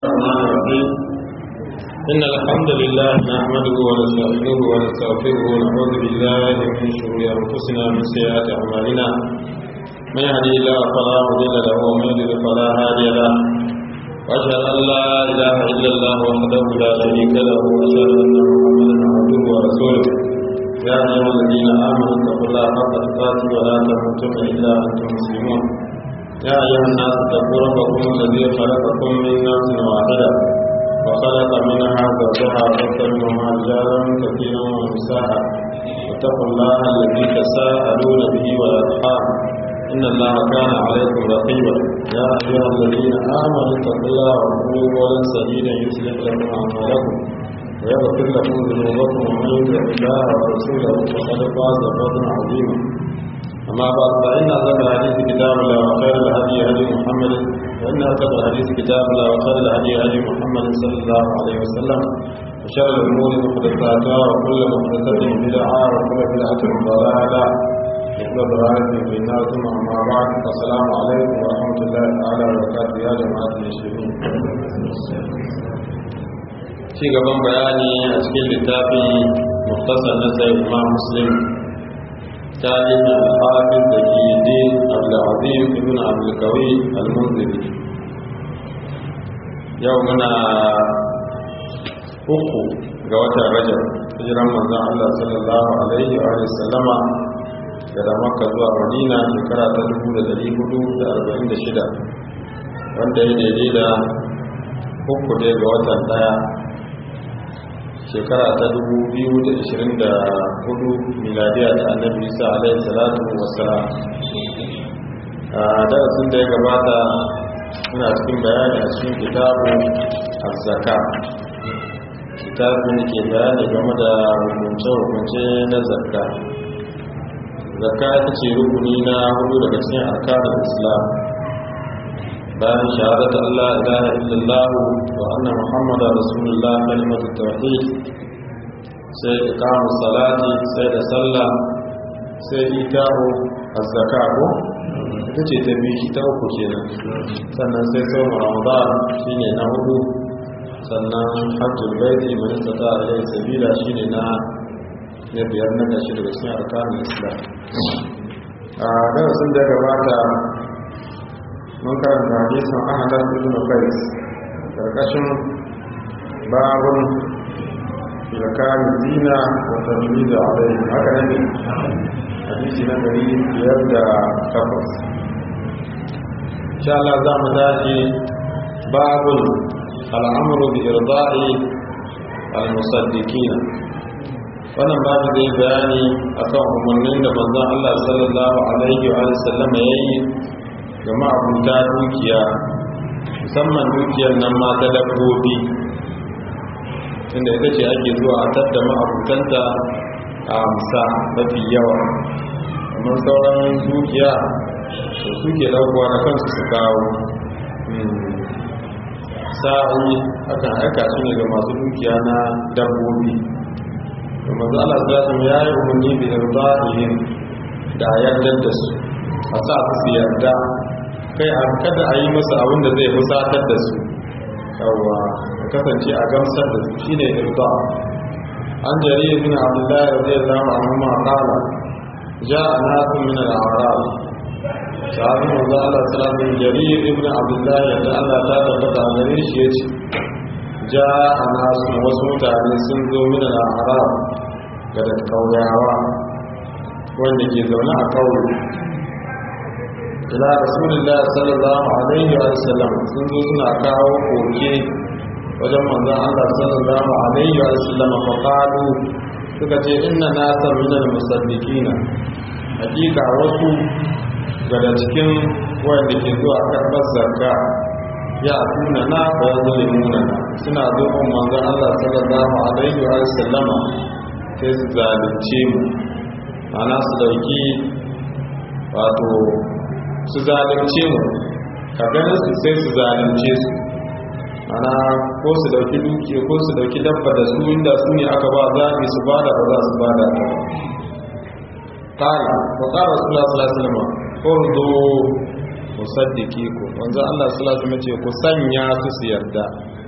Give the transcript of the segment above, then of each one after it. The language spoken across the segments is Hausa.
الرحمن الرحيم إن الحمد لله نحمده ونستعينه ونستغفره ونعوذ بالله من شرور أنفسنا ومن سيئات أعمالنا من يهدي الله فلا مضل له ومن يضلل فلا هادي له وأشهد أن لا إله إلا الله وحده لا شريك له وأشهد أن محمدا عبده ورسوله يا أيها الذين آمنوا اتقوا الله حق تقاته ولا تموتن إلا وأنتم مسلمون يا أيها الناس اتقوا ربكم الذي خلقكم من نفس واحدة وخلق منها زوجها وبث منهما رجالا كثيرا ونساء واتقوا الله الذي تساءلون به والأرحام إن الله كان عليكم رقيبا يا أيها الذين آمنوا اتقوا الله وقولوا قولا سديدا يصلح لكم أعمالكم ويغفر لكم ذنوبكم ومن يطع الله ورسوله فقد فاز فوزا عظيما أما بعد فإن أصدق الحديث كتاب الله وخير الهدي هدي محمد وإن أصدق الحديث كتاب الله وخير الهدي هدي محمد صلى الله عليه وسلم وشر الأمور محدثاتها وكل محدثة بدعة وكل بدعة ضلالة وكل ضلالة في النار ثم أما بعد السلام عليكم ورحمة الله تعالى وبركاته يا جماعة المسلمين ci gaban bayani a cikin littafin muktasar na sai imam muslim تاريخ الحافظ زكي الدين عبد العظيم ابن عبد القوي المنذري يومنا uku ga watan rajab hijiran manzon Allah sallallahu alaihi wa sallama daga Makka zuwa Madina shekara ta 1446 wanda ya daidai da uku dai ga watan daya shekara ta 2024 miladiya ta annabi isa alaihi salatu wassalam a darasin da ya gabata suna cikin bayani a cikin kitabu azzaka kitabun ke bayani game da hukunce-hukunce na zakka zakka ita ce rukuni na hudu daga cikin arkanin islam bayan shahadata Allah ilaha illallah wa anna muhammadu rasulullah kalimatu tauhid sai iqamu salati sai da sallah sai itahu az-zaka ko ita ce ta biyu ta uku kenan sannan sai sauran ramadan shine na hudu sannan hajjul baiti man istata ilayhi sabila shine na na biyar na kashi daga cikin arkanin islam a darasin da gabata mun karanta hadisin ahadar ibn qais karkashin babun zakari zina wa tamyiz alayhi haka ne hadisi na gari biyar da takwas insha Allah za mu tashi babun al'amru bi irda'i al-musaddiqina wannan babu zai bayani akan umarnin da manzon Allah sallallahu alaihi wa sallam yayi ga ma'abuta dukiya musamman dukiyar nan ma ta dabbobi inda ita ce ake zuwa a tadda ma'abutanta a amsa mafi yawa amma sauran dukiya da suke ɗaukowa na kansu su kawo sa'ayi akan aika shi ne ga masu dukiya na dabbobi da mazu ala zaɓin ya yi umarni da yarda da yardar da su a sa su yarda kai a kada a yi masa abin da zai fusatar da su yawa kasance a gamsar da su shine irda an jari ibn abdullahi radiyallahu anhu ma qala jaa nasu min al-a'rab sahabi manzo Allah sallallahu alaihi jarir ibn abdullahi da Allah ta tabbata gare shi yace jaa nasu wasu mutane sun zo min al-a'rab ga da kauyawa wanda ke zaune a kauye ila rasulullah sallallahu alaihi wa sallam sun zo suna kawo koke wajen manzon Allah sallallahu alaihi wa sallam fa qalu suka ce inna nasa min al-musaddiqin hakika wasu daga cikin wanda ke zuwa karɓar zakka ya tuna na fa yazlimuna suna zo manzon Allah sallallahu alaihi wa sallam sai su zalunce mu ana su dauki wato su zalunce mu ka ganin su sai su zalunce su ana ko su dauki duki ko su dauki dabba da su inda su ne aka ba zaɓi su ba da ba za su ba da ta ba ƙari ko ƙara su la sula silma ƙurdo musaddiki ku wanzu allah sula su mace ku sanya su su yarda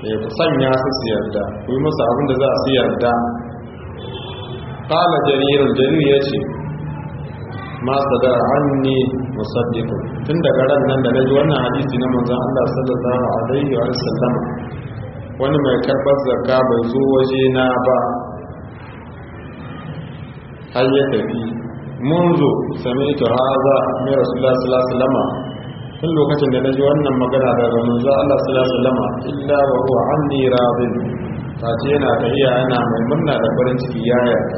ya ku sanya su su yarda ku yi musu abin da za su yarda kala jaririn jarir ya ce masu da hannu musaddiqun tun daga ran nan da na ji wannan hadisi na manzon Allah sallallahu alaihi wa sallam wani mai karɓar zakka bai zo waje na ba har ya tafi munzu sami'tu hadha min rasulullah sallallahu alaihi wasallam tun lokacin da naji wannan magana daga manzo Allah sallallahu alaihi wasallam illa wa huwa anni radin tace yana tahiya yana mai murna da farin ciki ya yarda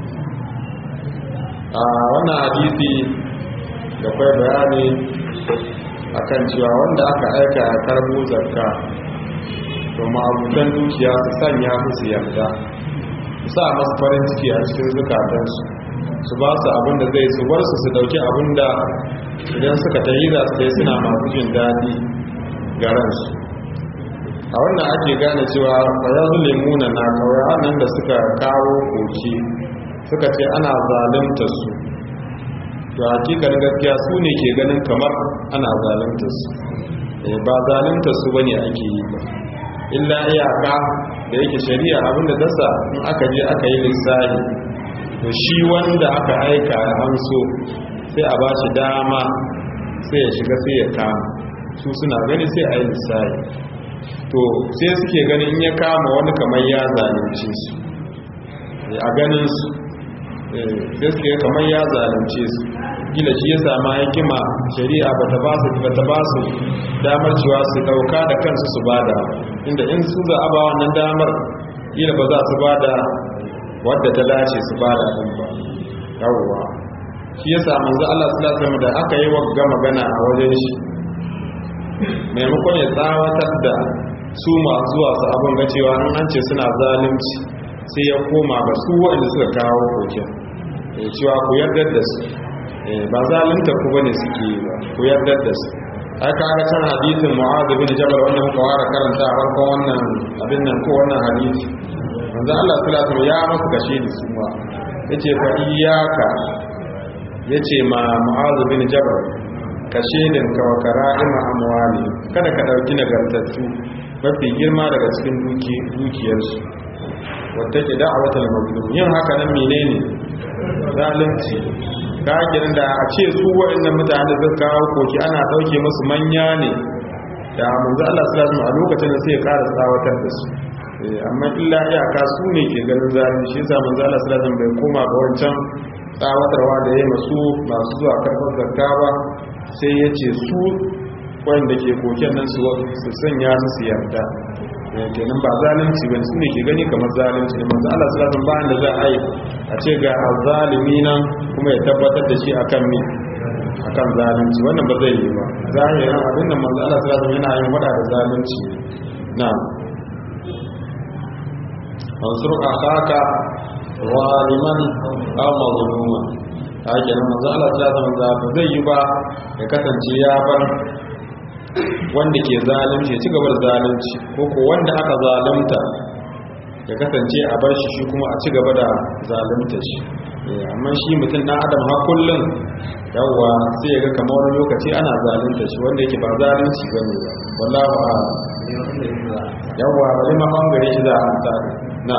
a wannan hadisi da kai bayani akan cewa wanda aka aika ya karbo zakka to ma'abudan dukiya su sanya su yarda sa masu farin ciki a cikin zukatansu su ba su abin da zai su bar su su dauki abin da idan suka ta yi za su dai suna masu jin daɗi ga ransu a wannan ake gane cewa ya zule muna na kawai nan da suka kawo koki suka ce ana zalunta su to hakikanin gaskiya su ne ke ganin kamar ana zalunta su ba zalunta su bane ake yi ba illa iyaka da yake shari'a abinda dasa in aka je aka yi lissahi to shi wanda aka aika ya hamso sai a ba shi dama sai ya shiga sai ya kama su suna gani sai a yi lissahi to sai suke ganin in ya kama wani kamar ya zalunce su a ganin su sai suke kamar ya zalunce su gila shi ya sama hikima shari'a ba ta ba su damar cewa su dauka da kansu su bada inda in su za a ba wannan damar gila ba za su bada wadda ta dace su bada din ba yawwa shi ya sa manzo Allah sallallahu alaihi da aka yi wagga magana a wajen shi maimakon ya tsawatar da su masu zuwa su abin ga cewa an ce suna zalunci sai ya koma ga su waɗanda suka kawo kokin cewa ku yarda da su ba zalunta ku bane suke yi ba ku yarda da su aka ga can hadisin mu'adh bin jabal wanda muka fara karanta a farkon wannan abin nan ko wannan hadisi manzo Allah sallallahu alaihi ya masa kashe da su ma yace fa iyyaka yace ma mu'adh bin jabal kashe din ka wa kara'ima amwali kada ka dauki nagartattu mafi girma daga cikin duki dukiyarsu wata ke da'awatul mazlum yin haka nan menene zalunci kakirin da a ce su waɗannan mutane da kawo koki ana ɗauke musu manya ne da manzo Allah sallallahu alaihi a lokacin da sai ya ƙara tsawatar da su amma illa iyaka su ne ke ganin zalunci shi yasa manzo Allah sallallahu alaihi bai koma ga wancan tsawatarwa da yayi masu masu zuwa karɓar zakka ba sai ya ce su wanda ke koken nan su sanya su su yarda kenan ba zalunci ba su ne ke gani kamar zalunci ne manzo Allah sallallahu alaihi wasallam da za a yi a ce ga azzalimi nan kuma ya tabbatar da shi akan me akan zalunci wannan ba zai yi ba zahirin abin da manzo Allah sallallahu alaihi wasallam yana yin wada da zalunci na'am mansur akaka zaliman aw mazluman haka nan manzo Allah sallallahu alaihi wasallam ba zai yi ba ya kasance ya bar wanda ke zalunci ya ci gaba da zalunci ko ko wanda aka zalunta ya kasance a bar shi shi kuma a ci gaba da zalunta shi amma shi mutum na adam har kullum yawwa sai ya ga kamar wani lokaci ana zalunta shi wanda yake ba zalunci ba ne wallahu a yawwa bari ma bangare shi za a hanta na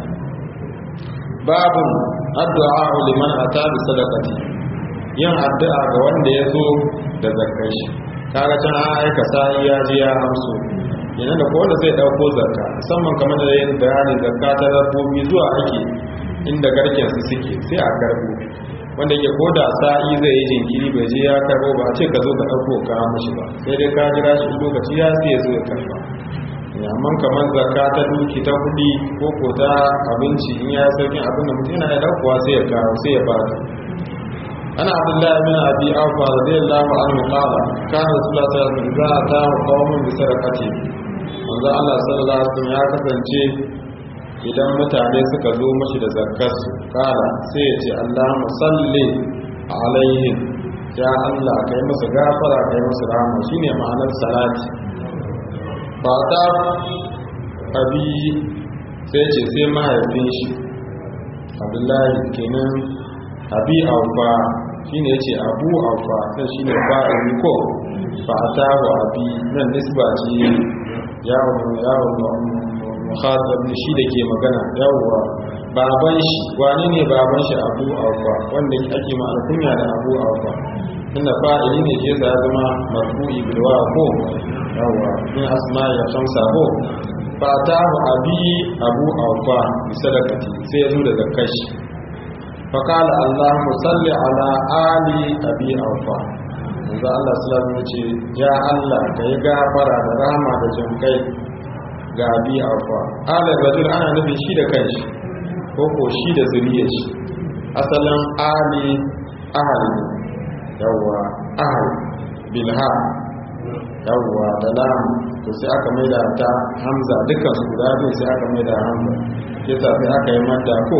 babun addu'a liman ata bi sadaqati yin addu'a ga wanda ya zo da zakkar shi kaga can an aika sa'i ya ji ya amso yana da kowanne zai dauko zakka musamman kamar da yin bayanin zakka ta dabbobi zuwa ake inda garken su suke sai a karbo wanda yake ko da sa'i zai yi jinkiri bai je ya karbo ba a ce ka zo ka dauko ka mishi ba sai dai ka jira shi lokaci ya sai ya zo ya karba amma kamar zakka ta duki ta kudi ko ko ta abinci in ya sauki abin da mutum yana da daukowa sai ya kawo sai ya bada أنا عبد الله بن أبي أوفى رضي الله عنه قال كان رسول الله صلى الله عليه وسلم إذا أتاه قوم بسرقته manzo Allah sallallahu alaihi wasallam ya kasance idan mutane suka zo mashi da zakkarsu kala sai ya ce Allahumma salli alaihim ya Allah kai musu gafara kai musu rahama shine ma'anar salati ba ta abi sai ce sai mahaifin shi Abdullahi kenan abi aufa shine yace abu aufa sai shine fa'ili ko fa atahu abi nan nisba ce yawon yawon muhazzab shi da ke magana yawwa baban shi wani ne baban shi abu aufa wanda ake ma alkunya da abu aufa inda fa'ili ne ke ya zama marfu'i bilwa ko yawwa min asma ya shamsa ko fa ta abi abu aufa bi sadaqati sai ya zo da zakashi fa qala allahumma salli ala ali abi aufa yanzu Allah sallallahu alaihi ce ya Allah ka yi gafara da rahama da jinkai ga abi aufa ala rajul ana nufin shi da kanshi ko ko shi da zuriyar shi asalin ali ahal yawwa ahal bilha yawwa da lam to sai aka maida ta hamza dukkan su guda biyu sai aka maida hamza yasa sai aka yi mata ko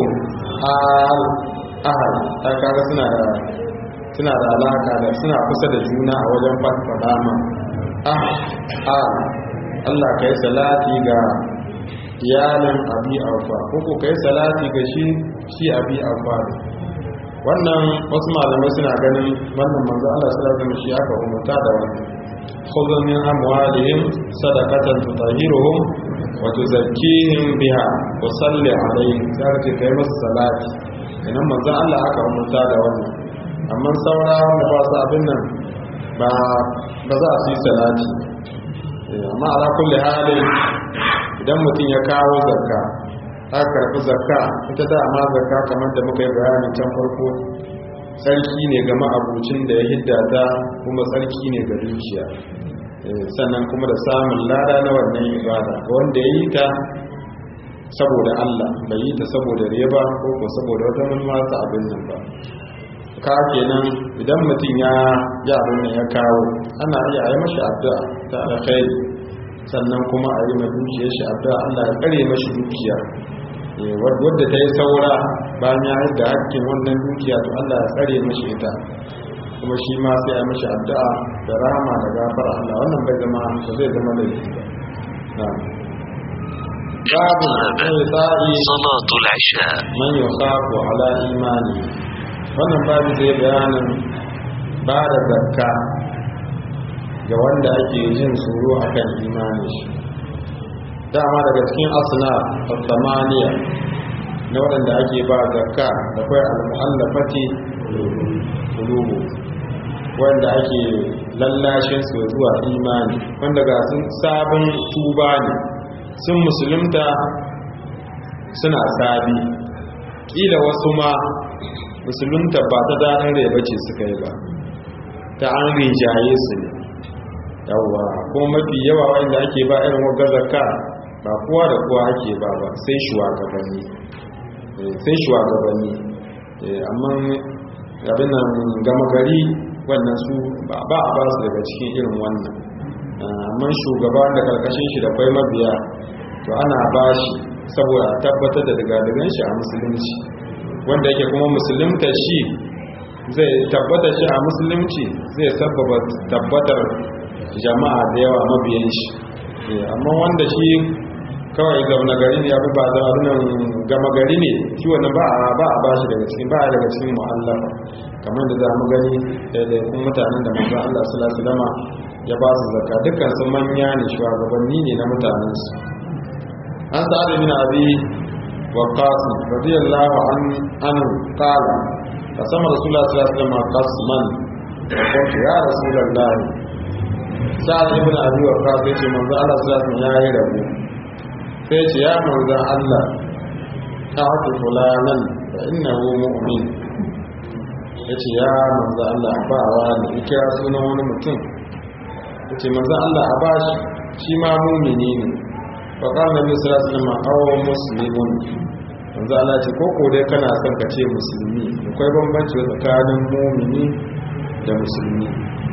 al ahal ta kaga suna da suna da alaka da suna kusa da juna a wajen faɗa ma ah ah Allah ka yi salati ga iyalin abi alfa ko ko ka yi salati ga shi shi abi alfa wannan wasu malamai suna ganin wannan manzo Allah sallallahu alaihi wasallam shi aka umarta da wannan khudhu min amwalihim sadaqatan tutahhiruhum wa tuzakkihim biha wa salli alaihim sai ka kai musu salati idan manzo Allah aka umarta da wannan amma saura wanda ba su abin nan ba za su yi salati amma ala kulli halin idan mutum ya kawo zakka aka karɓi zakka ita da amma zakka kamar da muka yi bayani can farko sarki ne ga ma'abucin da ya hidda ta kuma sarki ne ga dukiya sannan kuma da samun lada na wannan ibada ga wanda ya yi ta saboda Allah bai yi ta saboda riba ko ko saboda wata manufa abin nan ba ka kenan idan mutum ya ya abin nan ya kawo ana iya yi mashi addu'a ta alkhairi sannan kuma a yi mai dukiyar shi addu'a Allah ya kare mashi dukiya wadda ta yi saura bayan ya da hakkin wannan dukiya to Allah ya kare mashi ita kuma shi ma sai a mashi addu'a da rahama da gafara Allah wannan bai zama ba zai zama da na'am babu sai صلاة العشاء man yukhafu ala imani wannan babu zai bayanin ba da zakka ga wanda ake jin tsoro akan imanin shi dama daga cikin asna samaniya na waɗanda ake ba zakka da kwai al-mu'allafati qulubu wanda ake lallashin su zuwa imani wanda ga sun sabon tuba ne sun musulunta suna sabi kila wasu ma musulunta ba ta daɗin rai bace suka yi ba ta an rinjaye su ne yawwa kuma mafi yawa wanda ake ba irin wa zakka ba kowa da kowa ake ba ba sai shugabanni sai shugabanni amma abin nan gama gari wannan su ba a ba su daga cikin irin wannan amma shugaba da karkashin shi da kwai mabiya to ana ba shi saboda tabbatar da daga shi a musulunci wanda yake kuma musulunta shi zai tabbata shi a musulunci zai sababa tabbatar jama'a da yawa mabiyan shi amma wanda shi kawai zaune gari ne abu ba zama nan gama gari ne shi wanda ba a ba a bashi daga cikin ba a daga cikin mu'allafa kamar da za mu gani daidaikun mutanen da manzo Allah sallallahu alaihi wasallam ya ba su zakka dukkan su manya ne shugabanni ne na mutanen su an sa'ad bin abi waqas radiyallahu anhu qala qasama rasulullah sallallahu alaihi wasallam qasman qultu ya rasulullah sa'ad ibn abi waqas yace manzo Allah sallallahu alaihi wasallam yayi rabu sai ce ya manzo Allah ta hatu fulanan fa innahu mu'min yace ya manzo Allah ba wa ne kira sunan wani mutum yace manzo Allah a bashi shi ma mu'mini ne fa qala nabi sallallahu alaihi wasallam aw muslimun manzo Allah ce ko ko dai kana son ka ce musulmi akwai bambanci tsakanin mu'mini da musulmi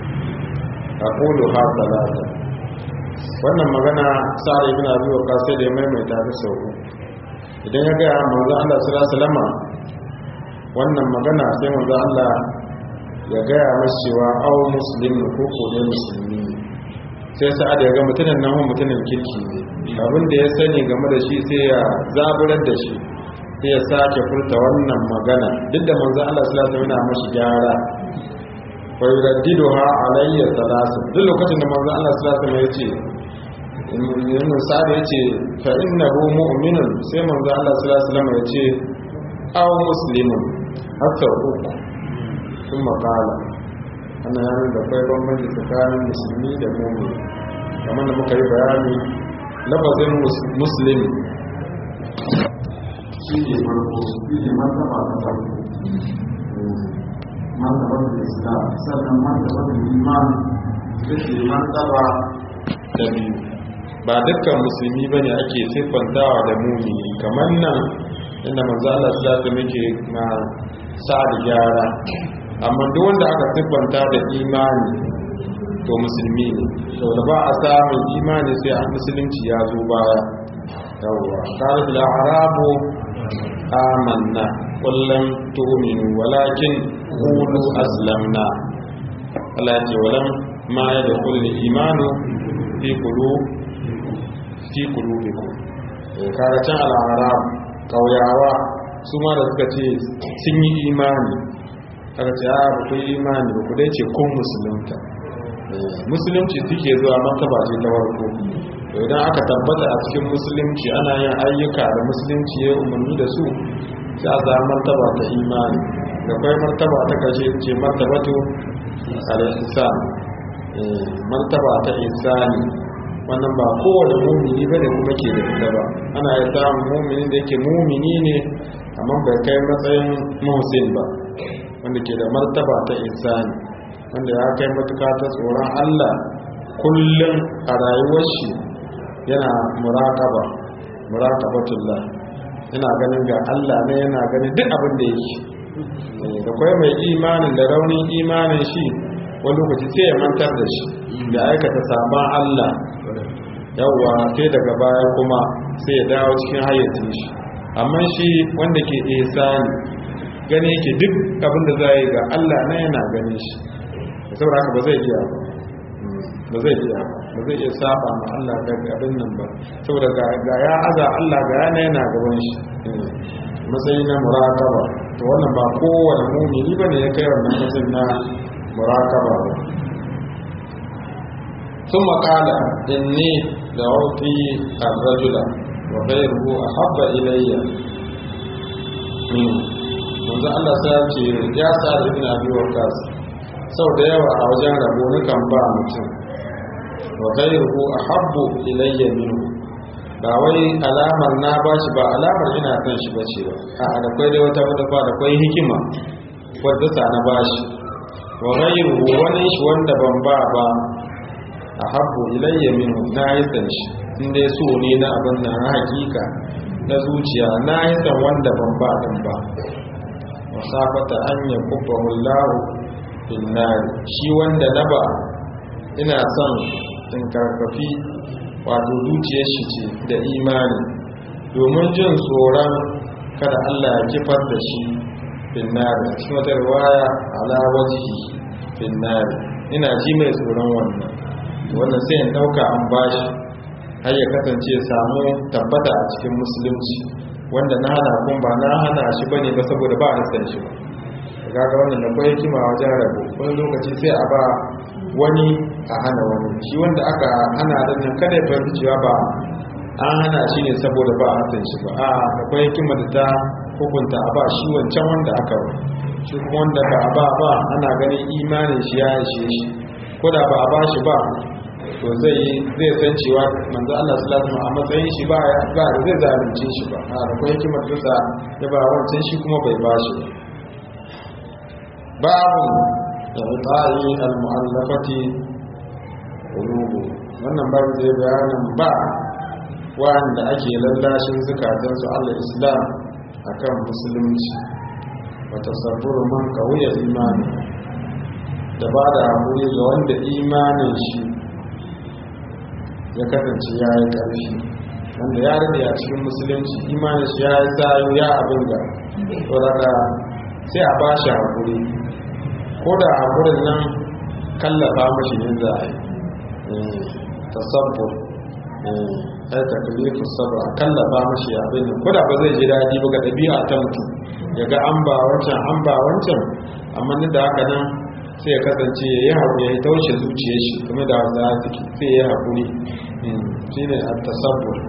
aqulu ha salata wannan magana sa'ad ibn abi waqqas sai da ya maimaita ta sau idan ya ga manzo Allah sallallahu alaihi wasallam wannan magana sai manzo Allah ya ga ya masa cewa aw muslim ko ko dai musulmi sai sa'ad ya ga mutumin nan mutumin kirki ne abin da ya sani game da shi sai ya zaburar da shi sai ya sake furta wannan magana duk da manzo Allah sallallahu alaihi wasallam yana mashi gyara wa yuraddiduha alayya thalath duk lokacin da manzo Allah sallallahu alaihi wasallam ya ce yin sa'ad ya ce fa innahu mu'minun sai manzo Allah sallallahu alaihi wasallam ya ce aw muslimun hatta uku sun makala ana yanar da kwai bambanci tsakanin musulmi da mu'min kamar da muka yi bayani lafazin muslim shi ne farko shi ne martaba ta farko martabar da islam sannan martabar da iman ita ce martaba da biyu ba dukkan musulmi ba ne ake siffantawa da mumini kamar nan inda manzo Allah sallallahu muke na sa'ad gyara amma duk wanda aka siffanta da imani to musulmi ne saboda ba a samun imani sai a musulunci ya zo baya yawwa qalat al arabu amanna kullum tu'minu walakin qulu aslamna Allah ya ce walam ma yadkhulu al-imanu fi qulub fi qulubikum kaga can al-arab kauyawa su ma da suka ce sun yi imani aka ce a ba ku yi imani ba ku dai ce kun musulunta musulunci suke zuwa martaba ce ta farko to idan aka tabbata a cikin musulunci ana yin ayyuka da musulunci ya umarni da su sai a zama martaba ta imani da kwai martaba ta kashe ce martabatu al-ihsan martaba ta ihsani wannan ba kowane mumini ba ne kuma ke da ita ba ana yi samun mumini da yake mumini ne amma bai kai matsayin muhsin ba wanda ke da martaba ta ihsani wanda ya kai matuka ta tsoron Allah kullum a rayuwar shi yana muraqaba muraqabatullah yana ganin ga Allah ne yana ganin duk abin da yake da kai mai imanin da raunin imanin shi wani lokaci sai ya mantar da shi da aikata sabon Allah yawwa sai daga baya kuma sai ya dawo cikin hayyacin shi amma shi wanda ke ihsani gane yake duk abin da za yi ga Allah na yana ganin shi saboda haka ba zai iya ba zai iya ba zai iya saba ma Allah daga abin nan ba saboda ga ya aza Allah ga yana yana gaban shi matsayi na muraqaba to wannan ba kowane mumini bane ya kai wannan matsayin na muraqaba ba ثم قال إني دعوتي الرجل وغيره أحب إلي منه manzo Allah sai ya ce ya sa ibn abi waqas sau da yawa a wajen rabo nukan ba mutum wa ghayruhu ahabbu ilayya minhu ba wai alamar na bashi ba alamar ina kan shi bace ba a da kai dai wata wata da kai hikima wadda sa na bashi wa ghayruhu wani shi wanda ban ba ba ahabbu ilayya minhu na yi san shi inda so ne na abin nan na hakika na zuciya na yi san wanda ban ba din ba wasafata an ya kubba hullahu finnari shi wanda na ba ina son in karfafi wato zuciyar shi ce da imani domin jin tsoron kada Allah ya kifar da shi finnari cikin wata riwaya ala wajihi finnari ina ji mai tsoron wannan wannan sai in dauka an bashi har ya kasance samu tabbata a cikin musulunci wanda na hana kun ba na hana shi bane ba saboda ba a san shi ba kaga wannan da kwai kima wajen rabo wani lokaci sai a ba wani a hana wani shi wanda aka hana da nan kada ya fahimci cewa ba an hana shi ne saboda ba a san shi ba a da kwai kima da ta hukunta a ba shi wancan wanda aka ba shi kuma wanda ba a ba ba ana ganin imanin shi ya ishe shi ko da ba a ba shi ba to zai zai san cewa manzo Allah sallallahu alaihi wasallam a matsayin shi ba ba zai zalunce shi ba a da kuma hikimar da ya ba wancan shi kuma bai ba shi babu ta'i al-mu'allafati qulubu wannan babu zai bayanin ba wanda ake lallashin zukatan su Allah Islam akan musulunci wa tasabburu man qawiya imani da ba da hakuri ga wanda imanin shi ya kasance ya yi ƙarfi wanda ya rade a cikin musulunci imanin shi ya yi tsayo ya abin da tsoraka sai a ba shi haƙuri ko da haƙurin nan kallafa mashi yin za a yi tasabbur ai taklifu sabr a kallafa mashi abin nan ko da ba zai ji daɗi ba ga ɗabi'a ta mutum ya ga an ba wancan an ba wancan amma ni da haka nan sai ya kasance ya yi haƙuri ya taushe zuciyar shi kuma da hausa suke sai ya haƙuri sai shine at-tasabbur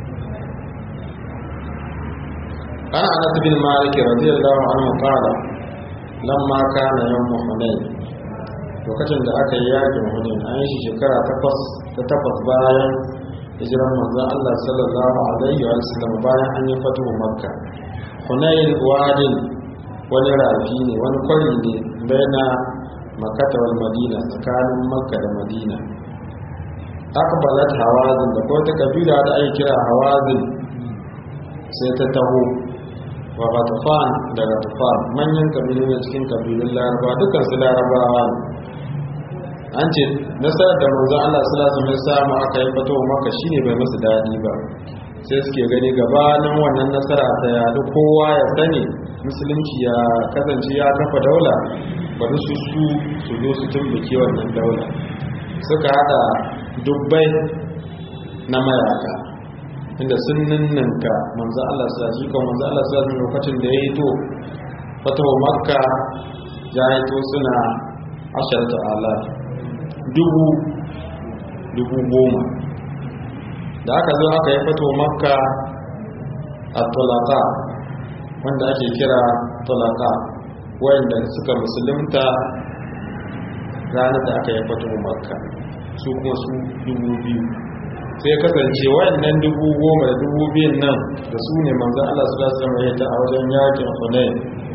ana anas bin malik radiyallahu anhu qala lamma kana yawm hunain lokacin da aka yi yakin hunain an yi shi shekara takwas ta takwas bayan hijiran manzon Allah sallallahu alaihi wa sallam bayan an yi fatuhu makka hunain wadin wani rafi ne wani kwari ne baina makata wal madina tsakanin makka da madina akbalat hawazin da ko ta kabila da ake kira hawazin sai ta taho wa gatafan da gatafan manyan kabilu ne cikin kabilun laraba dukkan su larabawa ne an ce nasarar da manzon Allah sallallahu alaihi samu aka yi fito maka shine bai musu dadi ba sai suke gani gabanin wannan nasara ta yadu kowa ya sani musulunci ya kasance ya kafa daula bari su su su zo su tumbuke wannan daula suka hada dubbai na mayaka inda sun ninninka manzo Allah sa shi kan manzo Allah sa lokacin da ya yi to fatawa makka ya yi to suna asharatu alaf dubu dubu goma da aka zo aka yi fatawa makka a tulaka wanda ake kira tulaka wayanda suka musulunta ranar da aka yi fatawa makka su kuma su dubu biyu sai kasance wayannan dubu goma da dubu biyun nan da su ne manzan Allah su lasu zama yata a wajen yakin hunayen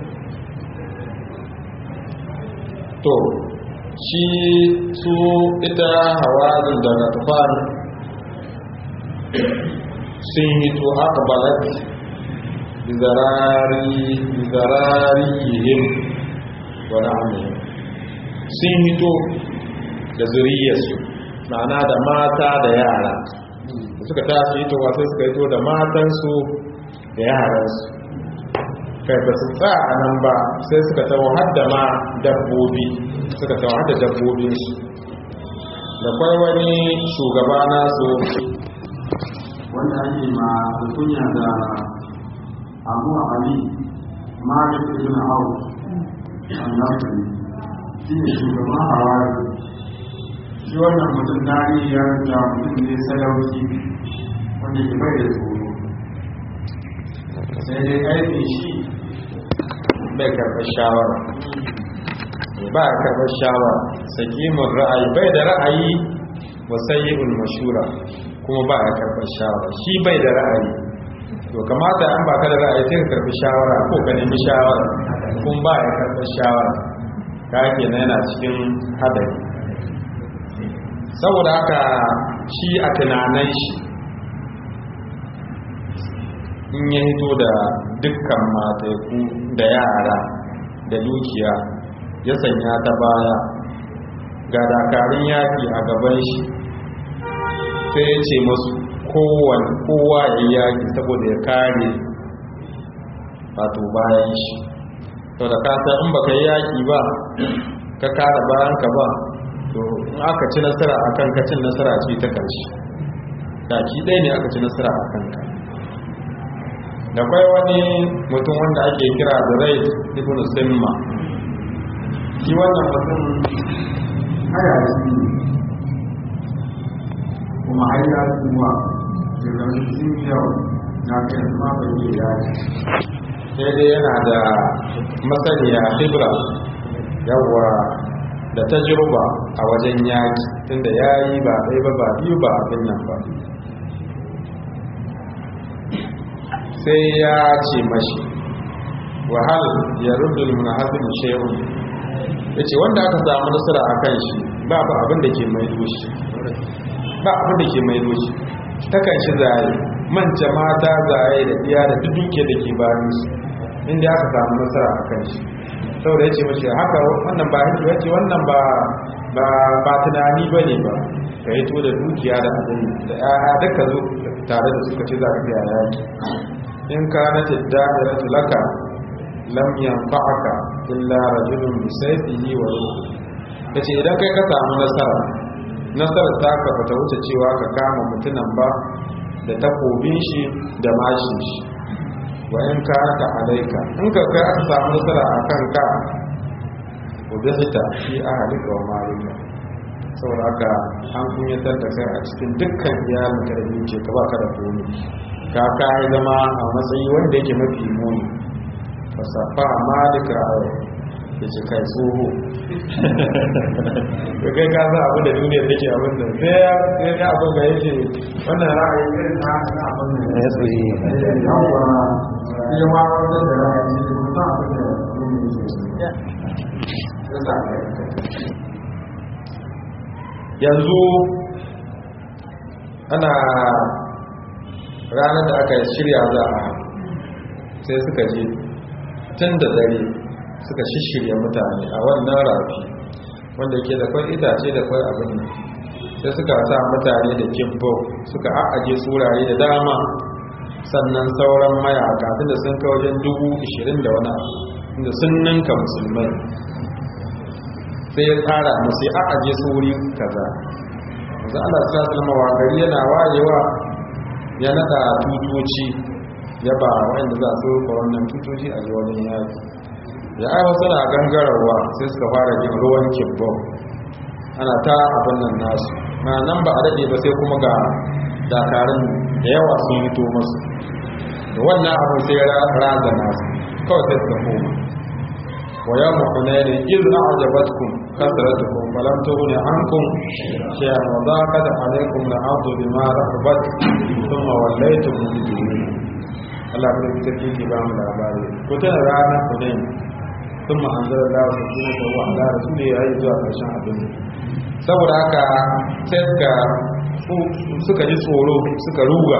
to shi su ita hawazin daga tufan sun hito aka balat bizarariyihim wani amini sun hito da zuriyarsu ma'ana da mata da yara da suka tashi ito wasu suka ito da matansu da yaransu kai ba su tsa a nan ba sai suka tawo hadda ma dabbobi suka tawo hadda dabbobinsu da kwai wani shugaba nasu wanda ake ma kunya da abu ali malik ibn auf annabi shi ne shugaban hawari shi wannan mutum dari ya da mutum ne sadauki wanda ke bai da tsoro sai dai aikin shi bai karɓar shawara ba a karɓar shawara sakimin ra'ayi bai da ra'ayi wasayi'ul mashura kuma ba a karɓar shawara shi bai da ra'ayi to kamata an baka da ra'ayi sai ka karɓi shawara ko ka nemi shawara kun ba ya karɓar shawara ka kenan yana cikin hadari saboda haka shi a tunanan shi in ya hito da dukkan mataiku da yara da dukiya ya sanya ta baya ga dakarun yaki a gaban shi sai ya ce masu kowane kowa ya yaki saboda ya kare wato bayan shi to da kasa in baka yi yaki ba ka kare bayan ka ba to in aka ci nasara a kan kacin nasara ce ta karshe daki ɗaya ne aka ci nasara a kanka da kwai wani mutum wanda ake kira da rai ibn simma shi wannan mutum haya shi kuma har ya kuma daga sun yau na kai ma bai yi yaji sai dai yana da masaniya hibra yawwa da tajruba a wajen yaki tunda yayi ba ɗaya ba ba biyu ba abin nan ba sai ya ce mashi wahal ya rudul munahazin shay'un yace wanda aka samu nasara akan shi ba ba abin da ke mai doshi ba abin da ke mai doshi takan shi zai manta mata zai da iya da duk duke da ke bayan su inda aka samu nasara akan shi saboda yace mashi haka wannan ba hiji yace wannan ba ba ba tunani bane ba ka yi to da dukiya da abin da ya duka zo tare da suka ce za ka ga yaki in kanat ad-da'iratu laka lam yanfa'aka illa rajulun bi sayfihi wa ruhi kace idan kai ka samu nasara nasarar ta ka bata wuce cewa ka kama mutunan ba da takobin shi da mashin shi wa in kanata alaika in ka kai aka samu nasara akan ka ubihta fi ahlika wa malika saboda haka an kunyatar da kai a cikin dukkan iyalin ka da ce ka baka da komi ka kai zama a matsayi wanda yake mafi muni fasafa malik ra'ayi ya ce kai tsoho da kai ka za abu da duniya take abin da sai ya ga abin da yake wannan ra'ayi irin na abin da ya tsoye yawwa ya ma wanda da ra'ayi ne kuma abin da duniya yanzu ana ranar da aka shirya za a sai suka je tun da dare suka shishirya mutane a wannan rafi wanda ke da kwai itace da kwai abin nan sai suka sa mutane da kibbo suka a'aje surare da dama sannan sauran mayaka tunda sun kai wajen dubu ishirin da wani abu inda sun ninka musulmai sai ya tsara musu ya a'aje su wuri kaza yanzu Allah sa salama wa gari yana wayewa ya nada tutoci ya ba wa'anda za su rufa wannan tutoci a ji wani yaki ya aiwa suna gangararwa sai suka fara jin ruwan kibbon ana ta abin nan nasu na nan ba a daɗe ba sai kuma ga dakarun da yawa sun hito masu da wannan abin sai ya raza nasu kawai sai suka koma ويوم حنين إذ أعجبتكم كثرتكم فلم تغن عنكم شيئا وضاقت عليكم الأرض بما رحبت ثم وليتم مدبرين Allah bai ta kike ba mu labari ko ta rana Hunain thumma anzala Allah subhanahu wa ta'ala rasuli ya yi zuwa karshen abin saboda haka sai suka suka ji tsoro suka ruga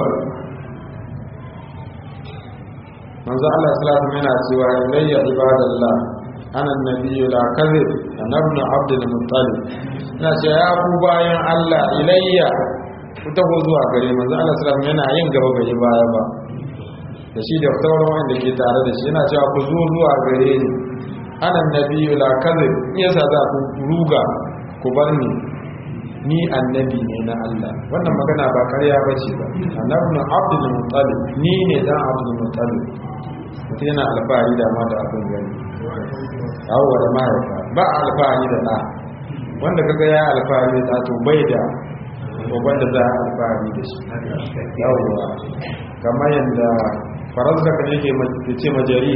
manzo Allah sallallahu alaihi wasallam yana cewa ilayya ibadallah ana nabiyyu la kadhib ana ibn abdul muttalib ina ce ya ku bayan Allah ilayya ku taho zuwa gare manzo Allah sallallahu alaihi yana yin gaba gari baya ba da shi da sauran wanda ke tare da shi yana cewa ku zo zuwa gare ni ana nabiyyu la kadhib yasa za ku ruga ku bar ni ni annabi ne na Allah wannan magana ba ƙarya ba ce ba annabi abdul muttalib ni ne dan abdul muttalib mutum yana alfahari da ma da abin gani yawwa da mahaifa ba alfahari da ɗa wanda kaga ya alfahari da to bai da goban da za a alfahari da shi yawwa kamar yadda faransa kan yake ce majari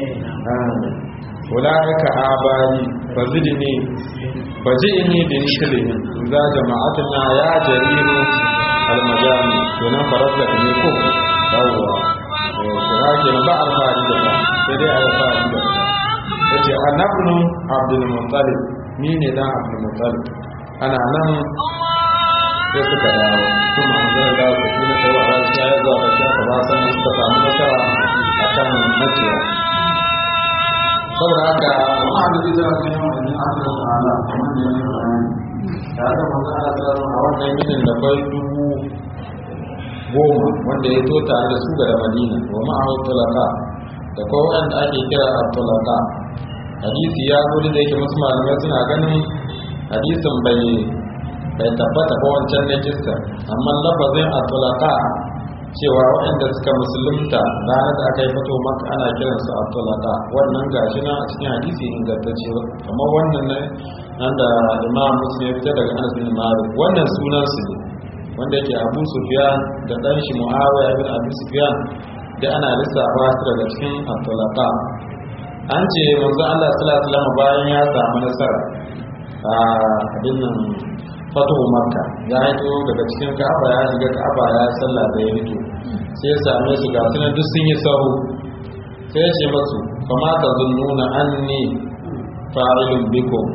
ulaika abari fazidni faji'ni bi nislihin za jama'atuna ya jariru almajami to nan faransa ne ko yawwa kira ke ba alfahari da ba sai dai alfahari da ba yace annabnu abdul muttalib ni ne dan abdul muttalib ana nan sai suka dawo kuma an zai dawo da kuma sai wa ran sai zuwa ga shi ba san suka samu nasara akan makiya saboda haka amma da ita ne wani Allah ta'ala kamar da yake bayani da aka manzo Allah sallallahu a wannan yinin da kai dubu goma wanda ya to tare da su ga da Madina wa ma'ahu tulaka da kuma wanda ake kira at-tulaka hadisi ya zo da yake musu malamai suna ganin hadisin bai bai tabbata ba wancan na kissa amma lafazin at-tulaka cewa waɗanda suka musulunta ranar da aka yi fito maka ana kiransu at-tulaka wannan gashi nan a cikin hadisi ingantacce kamar wannan ne nan da imam muslim ya fita daga anas bin malik wannan sunan su ne wanda yake abu sufyan da dan shi muawiya ibn abu sufyan da ana lissafa su daga cikin at-tulaka an ce manzo Allah sallallahu alaihi wasallam bayan ya samu nasara a abin nan fatuhu makka ya hito daga cikin ka'aba ya shiga ka'aba ya sallah da ya hito sai ya same su ga sunan duk sun yi sahu sai ya ce masu kama ta zunnuna anni fa'ilun bikum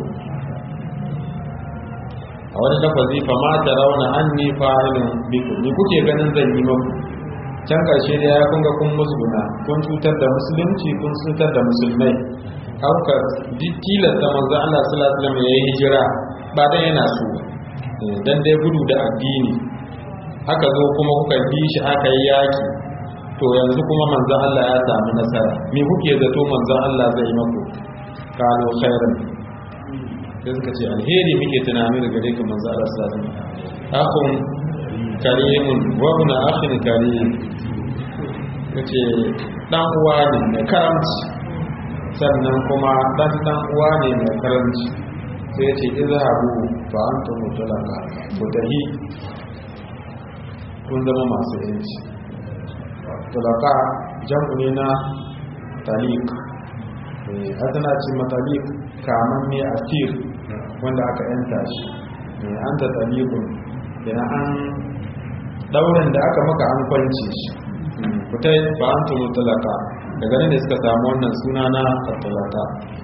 a wani lafazi kama ta rauna anni fa'ilun bikum ni kuke ganin zan yi maku can ƙarshe da ya kunga kun musguna kun cutar da musulunci kun cutar da musulmai hauka tilasta manzo Allah sallallahu alaihi wasallam yayi hijira ba dan yana so dan dai gudu da addini haka zo kuma kuka bi shi aka yi yaki to yanzu kuma manzo Allah ya samu nasara me kuke zato manzo Allah zai maku kalu khairan sai suka ce alheri muke tunani daga gare ka manzo Allah sallallahu alaihi wasallam akhun karimun wa ibn akhin karim kace dan uwa ne mai karamci sannan kuma dan dan uwa ne mai karamci sai ya ce izhabu fa antum mutlaqa ku tahi kun zama masu yanci tulaka jam'u ne na talik hadana ce matalik kaman ne asir wanda aka yanta shi an ta talikun yana an daurin da aka maka an kwance shi kuta ba an tunu tulaka daga nan da suka samu wannan suna na tulaka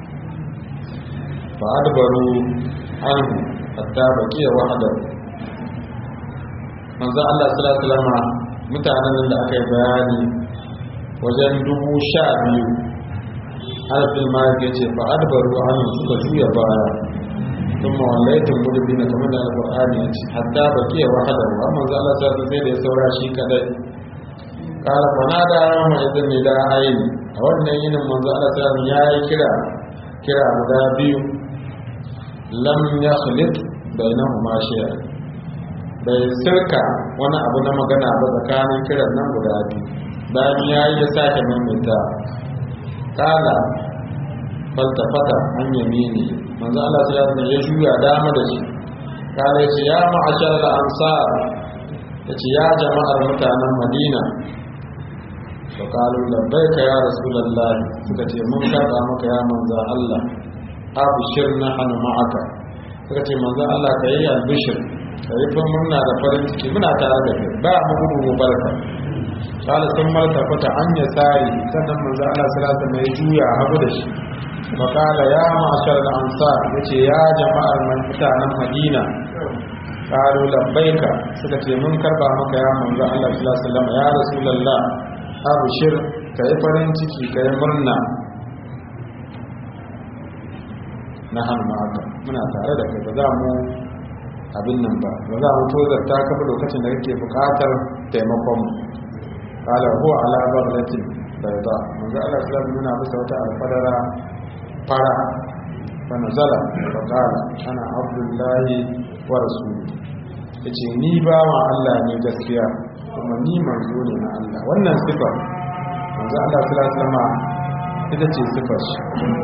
ba adbaru an hatta baqiya wahdahu manzo Allah sallallahu alaihi wasallam mutanen da aka yi bayani wajen dubu sha biyu alfin ma ya ce fa adbaru anhu suka juya baya ثم وليتم مدبرين كما da alqur'ani ya ce hatta baqiya wahada wa manzo Allah sai sai da ya saura shi kadai kala fanada yawma idan ni da aini a wannan yinin manzo Allah sai ya yi kira kira guda biyu lam yakhlit bainahuma shay'an bai sirka wani abu na magana ba tsakanin kiran nan guda biyu bayan ya yi ya sake maimaita kala faltafata an yamini manzo Allah sai ya ya juya dama da shi kala ya ce ya ma'ashar al-ansar ya ce ya jama'ar mutanen Madina fa qalu labbaika ya rasulullah suka ce mun karba maka ya manzo Allah abshir nahnu ma'aka suka ce manzo Allah kai albishir kai fa murna da farin ciki muna tare da kai ba mu gudu mu barka kala sun marta fata an ya tsari sannan manzo Allah sallallahu alaihi wasallam ya juya hagu da shi fa kala ya ma'ashar al-ansar yace ya jama'ar mutanen Madina qalu labbaika suka ce mun karba maka ya manzo Allah sallallahu alaihi wasallam ya rasulullah abshir kai farin ciki kai murna na hannu ma'aka muna tare da kai ba za mu abin nan ba ba za mu tozarta ka ba lokacin da kake buƙatar taimakon mu qala huwa ala barlatin bayda manzo Allah sallallahu alaihi wasallam bisa wata alfadara fara fa nazala fa qala ana abdullahi wa rasuluhu yace ni ba wa Allah ne gaskiya kuma ni manzo ne na Allah wannan sifa manzo Allah sallallahu alaihi wasallam ita ce sifar shi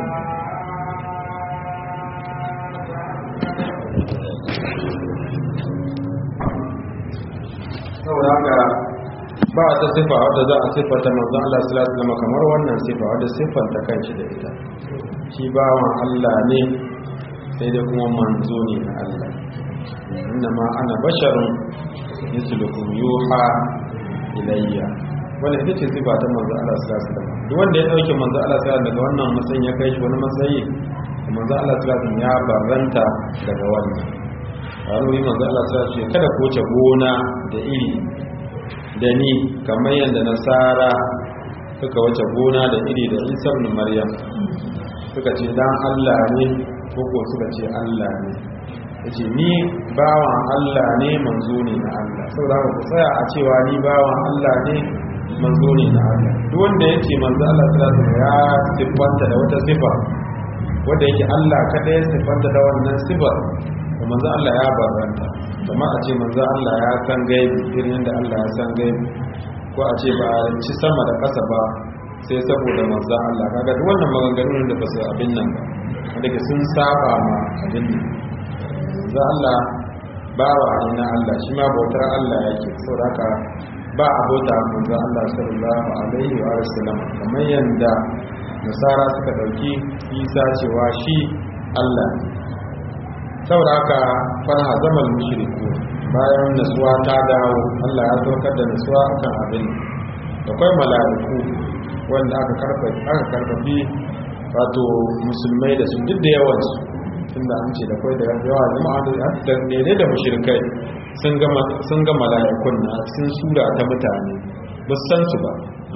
saboda haka ba ta sifa wadda za a siffata manzon Allah sallallahu alaihi wasallam kamar wannan sifa wadda siffanta kanshi da ita shi bawan Allah ne sai dai kuma manzo ne na Allah innama ana basharun mislukum yuha ilayya wannan ita ce sifa ta manzon Allah sallallahu alaihi wasallam duk wanda ya dauke manzon Allah sallallahu alaihi wasallam daga wannan matsayin ya kai shi wani matsayi manzon Allah sallallahu alaihi wasallam ya barranta daga wannan wani manzo Allah ta ce kada ku wuce gona da iri da ni kamar yadda nasara suka wuce gona da iri da Isa ibn Maryam suka ce dan Allah ne ko ko suka ce Allah ne yace ni bawan Allah ne manzo ne na Allah saboda haka ku tsaya a cewa ni bawan Allah ne manzo ne na Allah duk wanda yake manzo Allah ta ya siffanta da wata sifa wanda yake Allah kada ya siffanta da wannan sifar da manzo Allah ya barranta kuma a ce manzo Allah ya san gaibi irin yadda Allah ya san gaibi ko a ce ba a ci sama da ƙasa ba sai saboda manzo Allah kaga duk wannan maganganun da ba su abin nan ba wanda ke sun saba ma abin nan manzo Allah bawa ne na Allah shi ma bautar Allah yake saboda haka ba a bauta manzo Allah sallallahu alaihi wa sallam kamar yanda nasara suka dauki Isa cewa shi Allah ne saboda haka farha zaman mushriku bayan nasuwa ta dawo Allah ya saukar da nasuwa akan abin akwai mala'iku wanda aka karfa aka karfafi wato musulmai da su duk da yawan su tunda an ce da kai da yawa jama'a da da ne da mushrikai sun ga sun ga mala'ikun na sun sura ta mutane ba su san su ba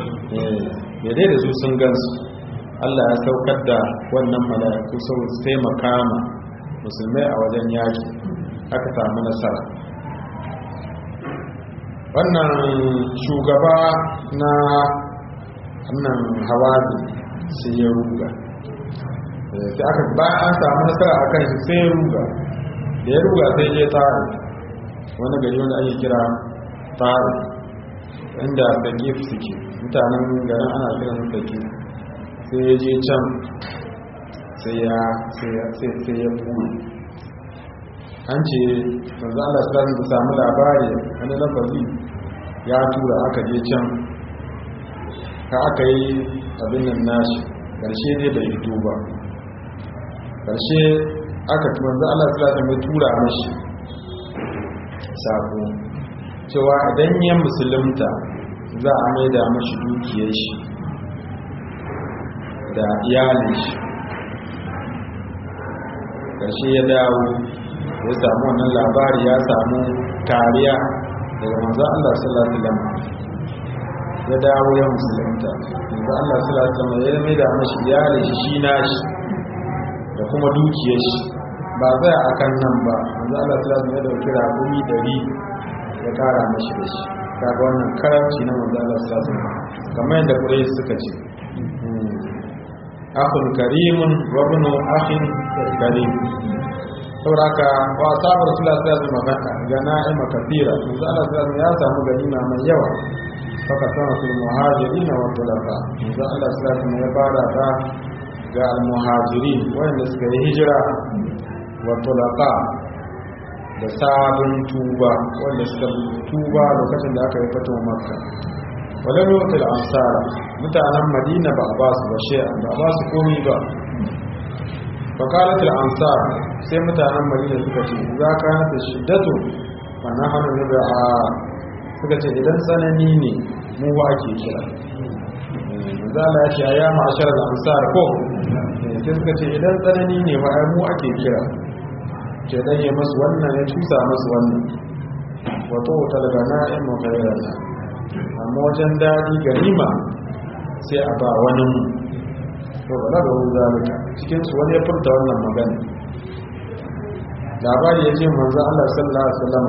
eh da su sun gansu Allah ya saukar da wannan mala'iku sau sai makama musulmai a wajen yaki aka samu nasara wannan shugaba na wannan hawazi sai ya ruga sai aka bayan an samu nasara a kan shi sai ya ruga da ya ruga sai ya tare wani gari wanda ake kira tare inda sakif suke mutanen garin ana kiran sakif sai ya je can sai ya sai ya buɗe an ce manzo Allah sallallahu alaihi samu labari wani lafazi ya tura aka je can ka aka yi abin nan nashi karshe dai bai fito ba karshe aka manzo Allah sallallahu alaihi tura mashi sako cewa idan ya musulunta za a maida mashi dukiyar shi da iyalin shi karshe ya dawo ya samu wannan labari ya samu kariya daga manzo Allah sallallahu alaihi wasallam ya dawo ya musulunta manzo Allah sallallahu alaihi wasallam ya mai da mashi iyalin shi shi nashi da kuma dukiyar shi ba zai akan nan ba manzo Allah sallallahu alaihi wasallam ya dauki rabumi 100 ya kara mashi da shi kaga wannan karamci na manzo Allah sallallahu alaihi wasallam kamar yadda Quraysh suka ce akhun karimun wa ibnu akhin karim sauraka wa sabar rasulullah sallallahu alaihi wasallam ga na'ima kafira manzo Allah sallallahu ya samu ganima mai yawa faka sama fil muhajirin wa tulaqa manzo Allah sallallahu ya fara ta ga al muhajirin wanda suka yi hijira wa tulaqa da sabon tuba wanda suka tuba lokacin da aka yi fatuwa makka walam yutil ansara mutanen madina ba a ba su ba shay'an ba a ba su komai ba fakalatul ansar sai mutanen madina suka ce za ka nata shiddatu ba na hannu da a suka ce idan tsanani ne mu ba ake kira zala ya ce a ya ma'ashar ansar ko sai suka ce idan tsanani ne ba mu ake kira ke dan yi masu wannan ya tusa masu wannan wato talga na'in makairana amma wajen daɗi ganima sai a ba wani mu to ba da zalika cikin su wani ya furta wannan magana labari ya ce manzo Allah sallallahu alaihi wasallam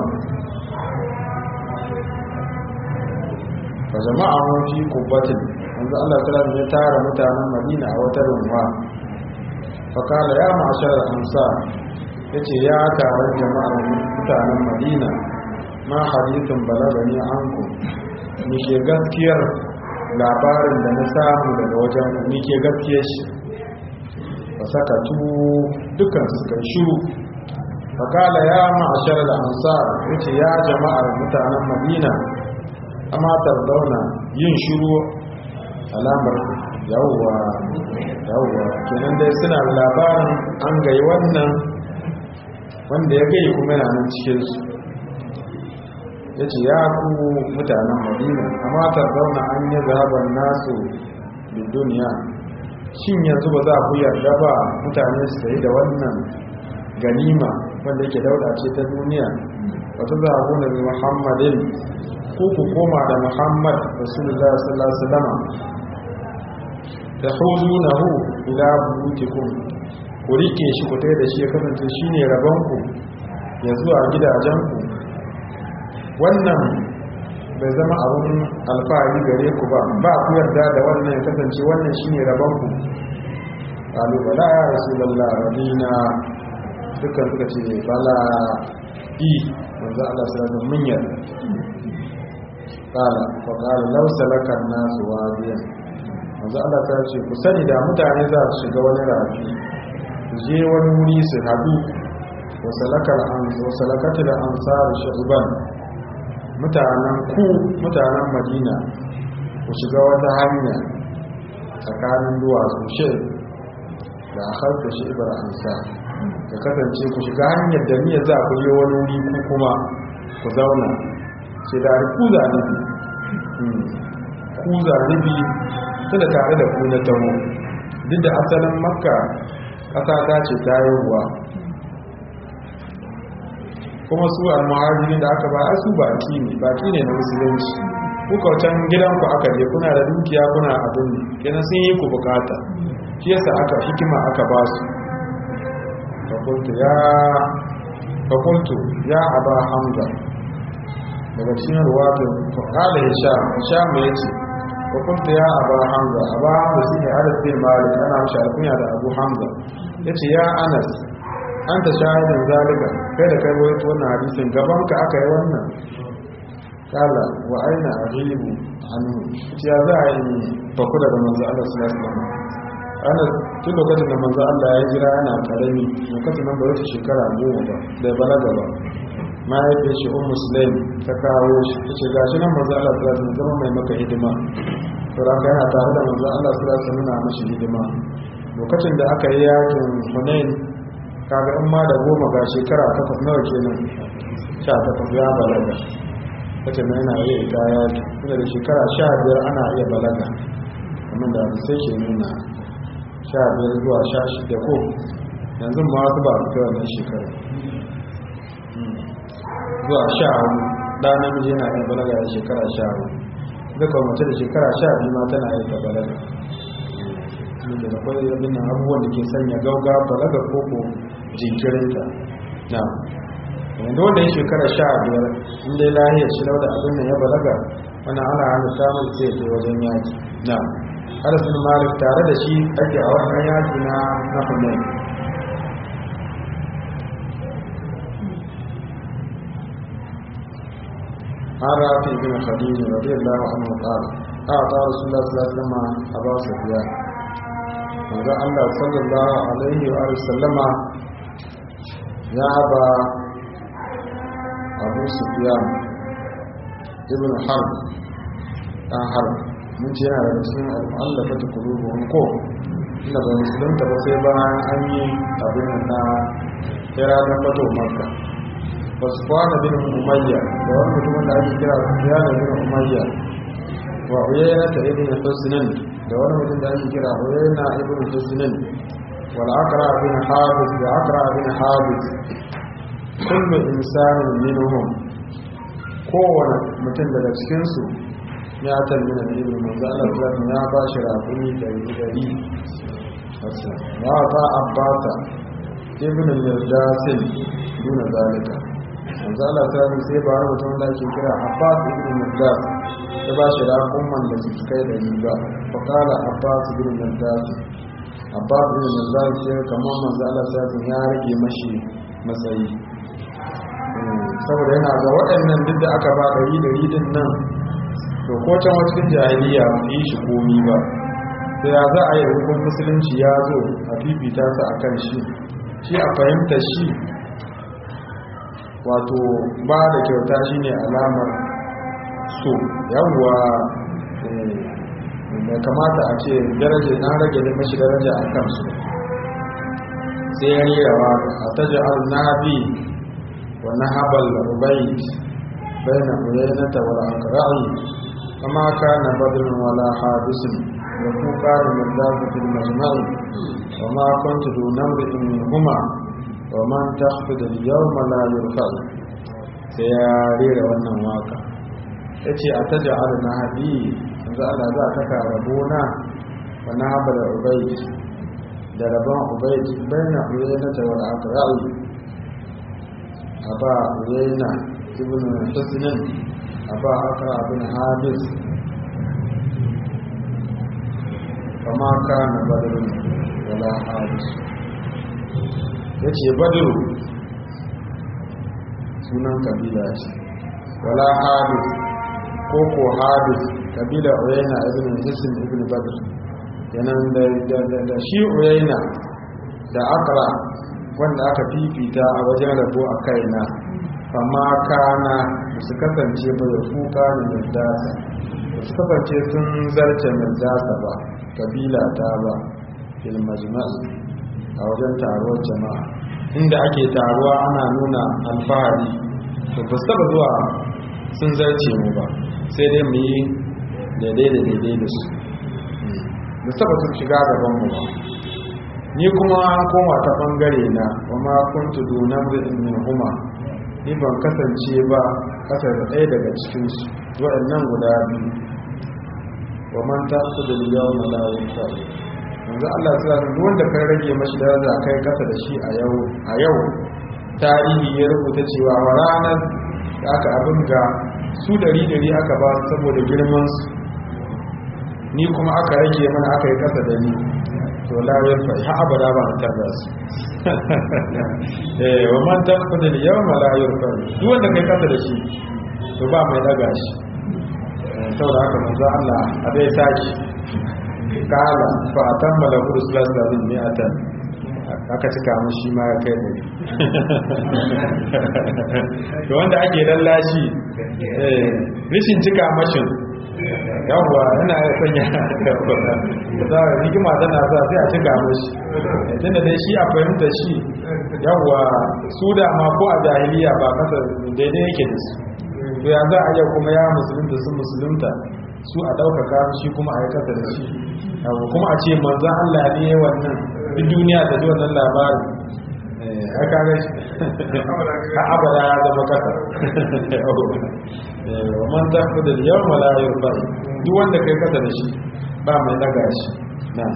fa jama'a mun fi kubbatin manzo Allah sallallahu alaihi ya tara mutanen Madina a wata rumfa fa kala ya ma'ashar ansar yace ya taron jama'ar mutanen Madina ma hadithun balagani anku ni ke gaskiyar labarin da na samu daga wajen ni ke gaskiya shi ba saka tu dukkan suka shiru fakala ya ma'ashar da ansar yace ya jama'ar mutanen madina amma tardauna yin shiru alamar yawwa yawwa kenan dai suna da labarin an gai wannan wanda ya gai kuma yana nan cikinsu ya ce ya ku mutanen madina amma tarzauna an yi zaben nasu da duniya shin yanzu ba za ku yarda ba mutane su sayi da wannan ganima wanda yake dauda ce ta duniya wata za a gona da muhammadin ko ku koma da muhammad rasulullah sallallahu alaihi wasallam ta hudu na hu ila butikum ku rike shi ku da shi ya kasance shine rabonku ya zuwa gidajenku wannan bai zama abun alfahari gare ku ba ba ku yarda da wannan ya kasance wannan shine rabon ku qalu bala ya rasulullah radina dukkan suka ce bala i manzo Allah sallallahu alaihi mun yarda qala fa qala law salaka an-nas wadiyan manzo Allah ta ce ku sani da mutane za su shiga wani rafi su je wani wuri su hadu wa salakal ans wa salakatul ansar shu'ban mutanen ku mutanen madina ku shiga wata hanya tsakanin duwatsu shi da harta shi ibar ansa ka kasance ku shiga hanyar da niyyar za ku yi wani wuri ku kuma ku zauna sai da ku zanibi ku zanibi ta da tare da ku na taho duk da asalin makka ƙasa ta ce ta yi ruwa kuma su al-muhajirin da aka ba a su baki ne baki ne na musulunci kuka wacan gidanku aka je kuna da dukiya kuna abin kenan sun yi ku bukata shi yasa aka hikima aka ba su fakultu ya fakultu ya aba hamza daga cikin ruwatun kala hisham hisham ya ce fakultu ya aba hamza aba hamza shi ne anas bin malik ana mashi alkunya da abu hamza ya ce ya anas an ta shahidin zalika kai da kai wato wannan hadisin gaban ka aka yi wannan kala wa aina ajibu anhu ya za a yi faku daga manzo Allah sallallahu alaihi wasallam ana tun lokacin da manzo Allah ya jira yana karami lokacin nan ba wata shekara goma ba da ya balaga ba mahaifiyar shi un musulun ta kawo shi ta ce gashi nan manzo Allah ta zama mai maka hidima sauraka yana tare da manzo Allah su rasa nuna mashi hidima lokacin da aka yi yakin hunain kaga in ma da goma ga shekara takwas nawa kenan sha takwas ya balaga kace na yana iya ita yaki tunda da shekara sha biyar ana iya balaga kamar da abu sai ke nuna sha biyar zuwa sha shida ko yanzu ma wasu ba su kai wannan shekara zuwa sha hudu ɗa namiji yana iya balaga da shekara sha hudu duka mace da shekara sha biyu ma tana yi ta balaga da da kwai abin nan abubuwan da ke sanya gauga balaga ko ko jinkirinta na wanda wanda ya shekara sha biyar inda ya lahiyar shi da abin nan ya balaga wani ana hana samun sai ke wajen yaki na harasun malik tare da shi ake a wannan yaki na na hunayi عن رافع بن خديج رضي الله عنه قال أعطى رسول الله صلى الله عليه وسلم أبا سفيان manzo Allah sallallahu alaihi wa sallama ya ba Abu Sufyan ibn Harb dan Harb mun ce yana da cikin al-mu'allafatu qulubuhum ko inda ba musulunta ba sai bayan an yi abin na kira da fato Makka Usman bin Umayya da wani mutumin da ake kira Sufyan bin Umayya wa Uyayna ta ibn Husnan da wani mutum da ake kira Uyayna ibn Husnan wal Aqra bin Habis da Aqra bin Habis kullu insanin minhum kowane mutum daga cikin su ya talmina da ibn manzo Allah sallallahu ya ba shi rafuni da dari wa ta abbata ibn al-Jasim duna zalika manzo Allah ta yi sai ba wani mutum da ake kira Abbas ibn Mirdas ya ba shi raƙumman da su kai da riga fa kala Abbas ibn Mirdas Abbas ibn Mirdas ce kamar manzo Allah ta yi ya rage mashi matsayi saboda yana ga waɗannan duk da aka ba ɗari da ridin nan to ko can wata jahiliya ba yi shi komi ba sai ya za a yi hukun musulunci ya zo a fifita su a kan shi shi a fahimta shi wato ba da kyauta shine alamar so yawwa da kamata a ce daraja na rage da mashi daraja a kansu sai ya yi rawa a taji al-nabi wa nahabal rubayt bayna uyaynata wal aqra'i kama kana badrun wala hadisin wa fuqar min dafatil majma'i wa ma kuntu dunamri min huma wa man takhfid al-yawma la yurfa sai ya rera wannan waka yace ataj'al nahabi yanzu Allah za ka ka rabona wa nahabal ubayd da rabon ubayd bayna uyayna ta wal aqra'i aba uyayna ibn husnan aba aqra bin hadis kama kana badrun wala hadis ya ce badiru sunan kabila ce wala hadis ko ko hadis kabila uyayna ibn hisin ibn badr yanan da shi uyayna da akra wanda aka fifita a wajen rabo a kaina amma kana su kasance ba da kuka ne mirdasa ba su kasance sun zarce mirdasa ba kabila ta ba fil majma'i a wajen taruwar jama'a inda ake taruwa ana nuna alfahari to ba su taba zuwa sun zarce mu ba sai dai mu yi daidai da daidai da su ba su taba sun shiga gaban mu ba ni kuma an koma ta bangare na wa ma kuntu dunan rizin min huma ni ban kasance ba kasar da ɗaya daga cikinsu waɗannan guda biyu wa man ta su da yau na lawon fa'i yanzu Allah ya tsara duk wanda kan rage mashi daraja kai kasa da shi a yau a yau tarihi ya rubuta cewa wa ranar da aka abin ga su dari dari aka ba su saboda girman su ni kuma aka rage mana aka yi kasa da ni to la ya fa ha abada ba ta da su eh wa man taqfa da yawma la yurfa duk wanda kai kasa da shi to ba mai daga shi saboda haka manzo Allah a dai saki kala fa atamma lahu rasulullahi sallallahu alaihi mi'atan aka cika mu shi ma ya kai dari to wanda ake lallashi eh rishin cika mashin yawwa yana ya sanya za a hikima tana sa sai a cika mashi tunda dai shi a fahimta shi yawwa su da ma ko a jahiliya ba kasa daidai yake da su to ya za a yau kuma ya musulunta sun musulunta su a ɗaukaka shi kuma a yi kasa da shi yawwa kuma a ce manzan Allah ne wannan duk duniya ta ji wannan labarin a kare shi a abada ya zama kasa wa man tafi da yau malayar ba duk wanda kai kasa da shi ba mai daga shi na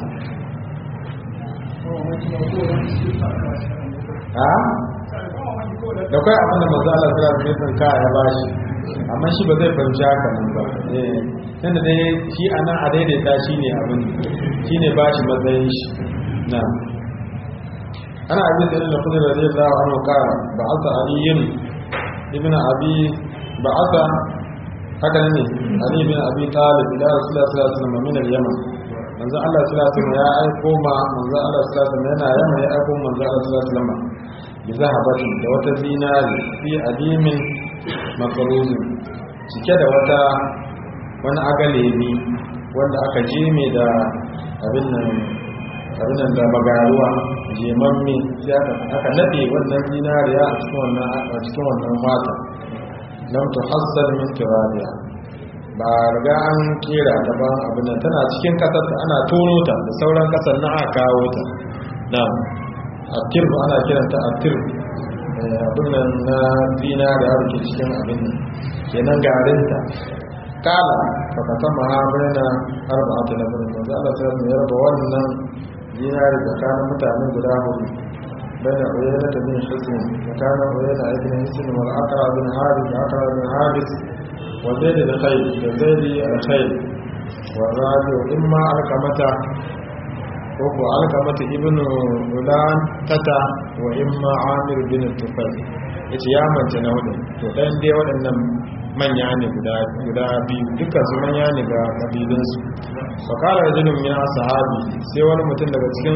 ha da kai abinda maza Allah sura da nufin ka ya ba shi amma shi ba zai fahimci haka nan ba eh da dai shi anan a daidaita shi ne abin shi ne ba shi matsayin shi na ana abin da da kudin da zai zawa hannu kara ba a sa aliyin ibn abi ba a sa haka ne ali ibn abi talib ila rasulullah sallallahu alaihi wasallam min al-yaman manzo Allah sallallahu alaihi wasallam ya aiko ma manzo Allah sallallahu alaihi wasallam yana yaman ya aiko manzo Allah sallallahu alaihi wasallam bi zahabatin da wata zinari fi adimin makaruzin cike da wata wani agalemi wanda aka jeme da abin nan abin nan da bagaruwa jemamme sai aka aka nade wannan zinariya a cikin wannan a cikin wannan fata lam tuhassal min turabiya ba riga an kera ta ba abin nan tana cikin kasar ta ana tono ta da sauran kasar na aka kawo ta na'am atirbu ana kiranta atirbu abin nan na zinariya da ke cikin abin nan kenan garinta kala fa kasama ha baina arba'ati nafar manzo Allah sai ya raba wannan dinari tsakanin mutane guda hudu baina uyayna ta bin hisn tsakanin uyayna ibn hisn wal aqra bin habis aqra bin habis wa zaid bin khayr da zaid al khayr wa rabi imma alqamata ko ko alqamata ibn ulan tata wa imma amir bin tufayl yace ya manta na hudu to dan dai waɗannan manya ne guda biyu dukkan su manya ne ga kabilinsu fakara da jinin ya sahabi sai wani mutum daga cikin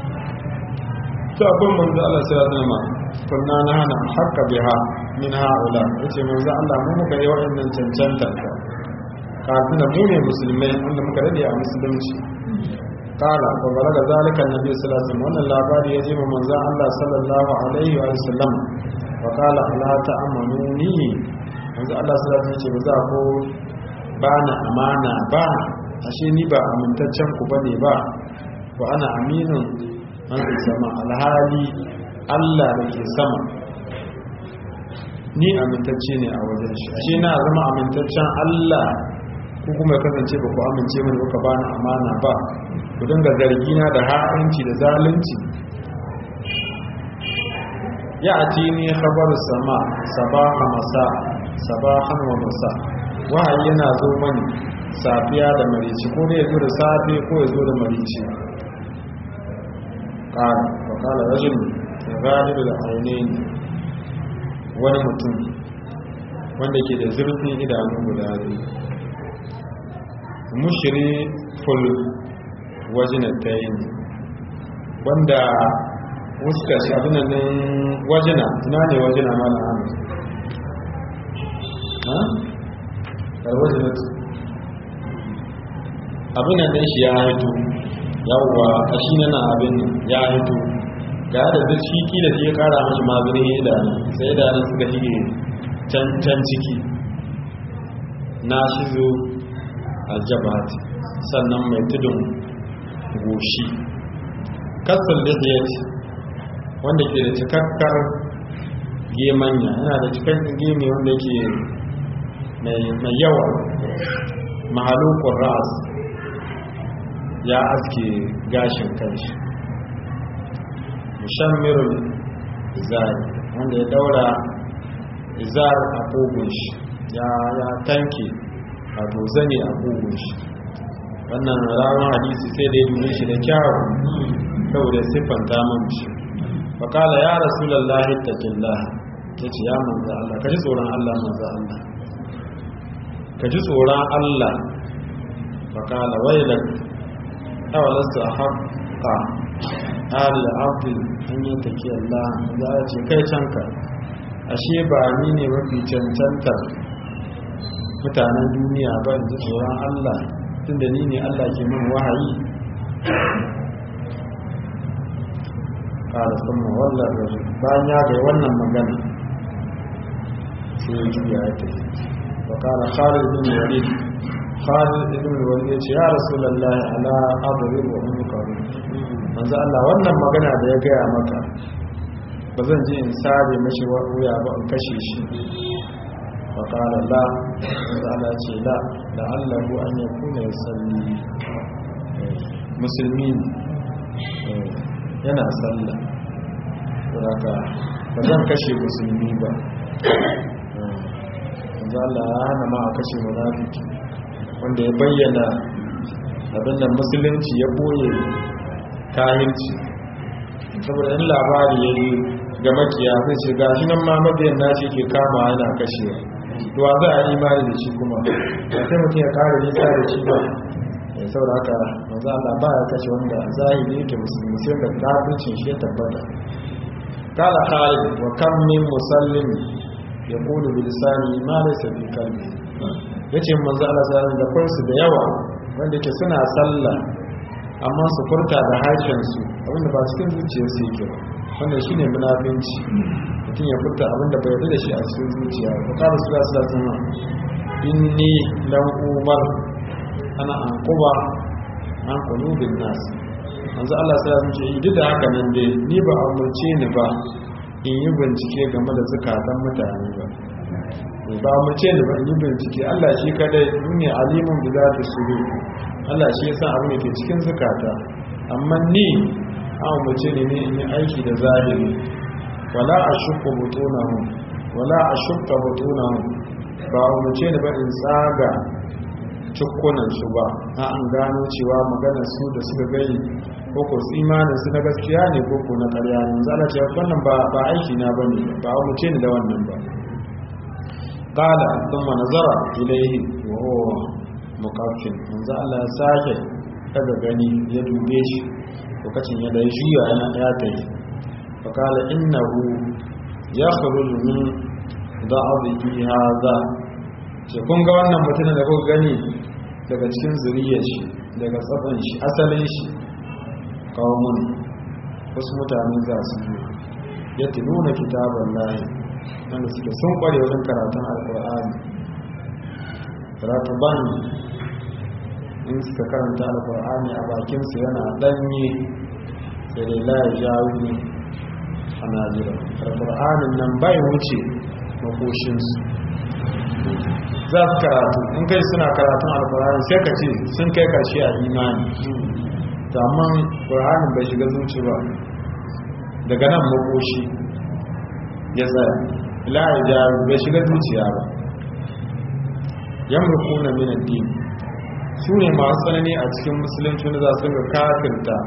sabon manzo Allah sai ya zama kunna na hana hakka biha min haula yace manzo Allah mu muka yi wa'annan cancanta kafin mu ne musulmai wanda muka rade a musulunci kala ko balaga zalika annabi sallallahu alaihi wasallam wannan labari ya je ma manzo Allah sallallahu alaihi wa sallam wa kala ala ta'amanuni yanzu Allah su zafi ce ba za ko ba na amana ba ashe ni ba amintaccen ku bane ba wa ana aminin an zai sama alhali Allah da ke sama ni amintacce ne a wajen shi ashe na zama amintaccen Allah ku kuma kasance ba ku amince mani ba ka ba na amana ba ku dinga zargina da ha'inci da zalunci ya ati ni khabar sama sabaha masa sabahan wa masa wahayi yana zo mani safiya da marici ko da ya zo da safe ko ya zo da marici ƙara wa ƙala rajin galibu da ainihin wani mutum wanda ke da zurfin idanu guda biyu mushiri ful wajinatain wanda wuska shi abinan wajina ina ne wajina mala hamid ha? wajinat abinan ɗin shi ya haito yawwa a shi na abin ya haito ga da duk shi kila shi ya kara mashi mazurin idanu sai idanun suka shige can ciki na shi zo aljabat sannan mai tudun goshi kasar lihiyat wanda ke da cikakkar gemanya yana da cikakkar gemi wanda ke mai yawa mahalukun ras ya aske gashin kanshi mushammirul izari wanda ya daura izar a kogun shi ya tanke wato zane a kogun shi wannan ranar hadisi sai da ya dube shi da kyawu saboda siffanta mamu shi fakala ya rasulallah ittaqillah ya ce ya manzo Allah ka ji tsoron Allah manzo Allah ka ji tsoron Allah fakala wailak awalastu haqqa al abdi an yi take Allah za a ce kai canka ashe ba ni ne mafi cancantar mutanen duniya ba in ji tsoron Allah tunda ni ne Allah ke min wahayi ƙara sama wallar rajin bayan ya gai wannan magana sai ya juya ya tafi wa ƙara khalid bin walid khalid bin walid ya ce ya rasulullahi ala adrib wa munkar manzo Allah wannan magana da ya gaya maka ba zan je in sare mashi wuya ba in kashe shi wa ƙara la manzo Allah ce la la'allahu an yakuna yusalli musulmi yana sallah saboda ba zan kashe musulmi ba yanzu Allah ya hana ma a kashe munafiki wanda ya bayyana abin da musulunci ya boye kahirci saboda in labari ya yi ga makiya zai ce ga shi nan ma mabiyan nashi ke kama yana kashewa duwa za a imani da shi kuma ba sai mutum ya kare nisa da shi ba ya saboda haka manzo Allah ba ya kashe wanda zahiri yake musulmi sai da kafircin shi ya tabbata kala khalid wa kam min musallin yaqulu bi lisani ma laysa fi qalbi yace manzo Allah sallallahu alaihi wasallam da da yawa wanda yake suna sallah amma su furta da harshen su abinda ba cikin zuciyar su yake ba wannan shine munafinci mutum ya furta abinda bai yarda da shi a cikin zuciya ba kala sallallahu alaihi wasallam inni lam umar ana an kuba an kulubin nas yanzu Allah sai ya ce duk da haka nan dai ni ba amurce ni ba in yi bincike game da zukatan mutane ba ba amurce ni ba in yi bincike Allah shi kadai ne alimun da za ta suru Allah shi ya san abin da ke cikin zukata amma ni an amurce ni ne in yi aiki da zahiri wala a shukka butunahu wala a shukka butunahu ba amurce ni ba in tsaga cikunan su ba a an gano cewa maganar su da suka gani ko ko su imanin su na gaskiya ne ko ko na ƙarya ne zala ce wannan ba ba aiki na bane ba a muce ni da wannan ba qala thumma nazara ilayhi wa huwa muqaffin manzo Allah ya sake daga gani ya dube shi lokacin ya dai juya yana ya tayi fa qala innahu yakhruju min da'abihi hadha ce kun ga wannan mutumin da kuka gani daga cikin zuriyar shi daga tsatson shi asalin shi kawomun wasu mutane za su yi ya nuna kitabar lahi wanda suke sun kware wajen karatun alkur'ani karatu bani in suka karanta alkur'ani a bakinsu yana danyi sai dai laye jawo a najira alkur'anin nan bai wuce makoshinsu za su karatu in kai suna karatun alkur'ani sai ka ce sun kai karshe a imani to amma ƙur'anin bai shiga zuci ba daga nan makoshi ya tsaya la'ayi jaru bai shiga zuciya ba yamruku na minan din su ne masu tsanani a cikin musulunci wanda za su ga kafirta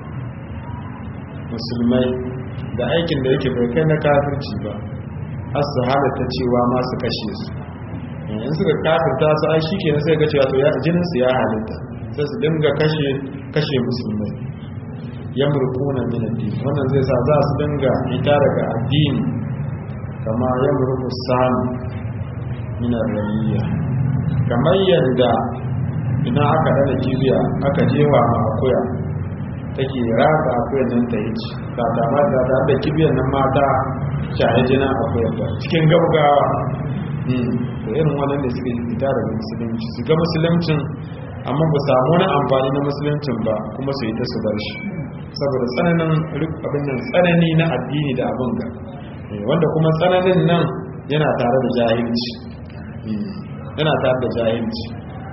musulmai da aikin da yake bai kai na kafirci ba har su halatta cewa masu kashe su in suka kafirta su ai shi kenan sai ga cewa to jinin su ya halitta sai su dinga kashe kashe musulmai yamruquna min ad-din wannan zai sa za su dinga ita daga addini kama yamruqu sam min ar-ramiya kamar yanda ina aka dana kibiya aka jewa ma akuya take raka akuyan nan ta yi ta ta ma da da kibiyan nan mata shaye jina akuya ta cikin gaugawa da irin waɗanda suke fita daga musulunci su ga musuluncin amma ba samu wani amfani na musuluncin ba kuma su yi ta su bar shi saboda tsananin abin nan tsanani na addini da abin ga wanda kuma tsananin nan yana tare da jahilci yana tare da jahilci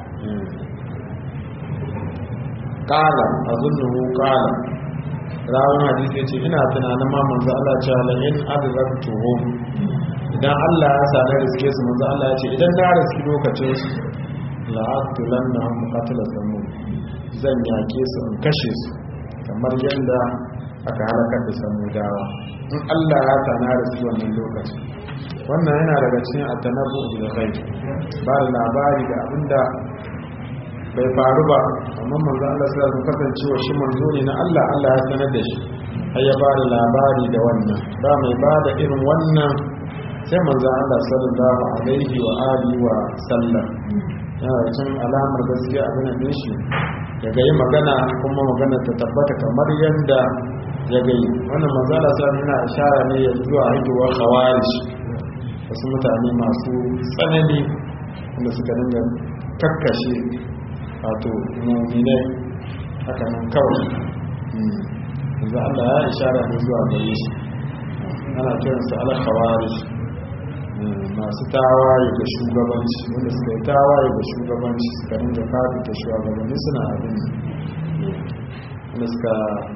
kala a zunnuhu kala rawun hadisi ce ina tunanin ma manzo Allah ce la in adraktuhu idan Allah ya sa na riske su manzo Allah ya ce idan na riski lokacin su la aqtulannahum qatla samum zan yake su in kashe su kamar yanda aka halakar da samudawa in Allah ya sa na riski wannan lokacin wannan yana daga cikin at-tanabbu bil ghaib ba da labari da abinda bai faru ba amma manzo Allah sai ya kasancewa shi manzo ne na Allah Allah ya sanar da shi har ya ba da labari da wannan ba mai ba da irin wannan sai manzo Allah sallallahu alaihi wa alihi wa sallam yana da cin alamar gaskiya abin da shi ya ga yi magana kuma magana ta tabbata kamar yadda ya gai wannan manzala sa yana ishara ne ya zuwa haihuwar khawarij wasu mutane masu tsanani wanda suka dinga kakkashe wato muminai haka nan kawai yanzu Allah ya ishara ne zuwa gare shi ana kiransu ala khawarij masu tawaye ga shugabanci wanda suka yi tawaye ga shugabanci suka dinga fadi ta shugabanni suna abin wanda suka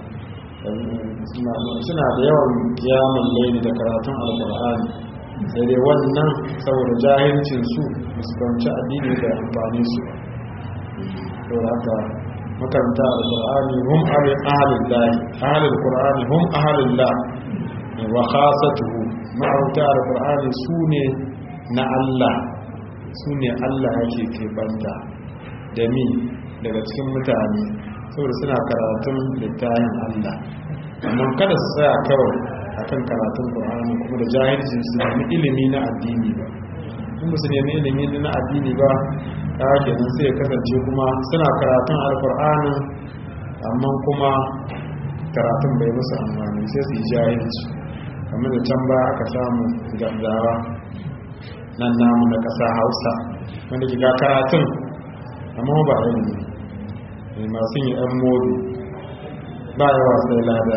suna da yawan kiyamun laini da karatun alkur'ani sai dai wannan saboda jahilcin su fuskanci addini da amfani su to haka makaranta alkur'ani hum ahalin lahi ahalin qur'ani hum ahalin la wa khasatuhu ma'auta alkur'ani su ne na Allah su ne Allah yake keɓanta da mi daga cikin mutane saboda suna karatun littafin Allah amma kada su tsaya kawai akan karatun Qur'ani kuma da jahilci su nemi ilimi na addini ba in ba su nemi ilimi na addini ba ta kenan sai ya kasance kuma suna karatun alkur'ani amma kuma karatun bai musu amfani sai su yi jahilci kamar da can ba aka samu gardawa nan namu na ƙasa hausa wanda ke ga karatun amma ba ilimi mai masu yi ɗan modu ba yawa sai lada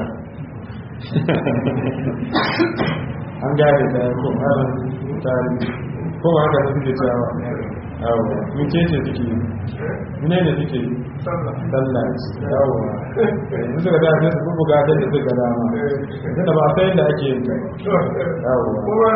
an gane da ko harin tari ko ba haka suke cewa yawo muke ce suke mune ne suke sallah yawo yanzu suka da sai su buga da da suka dama tunda ba sai da ake yin kai yawo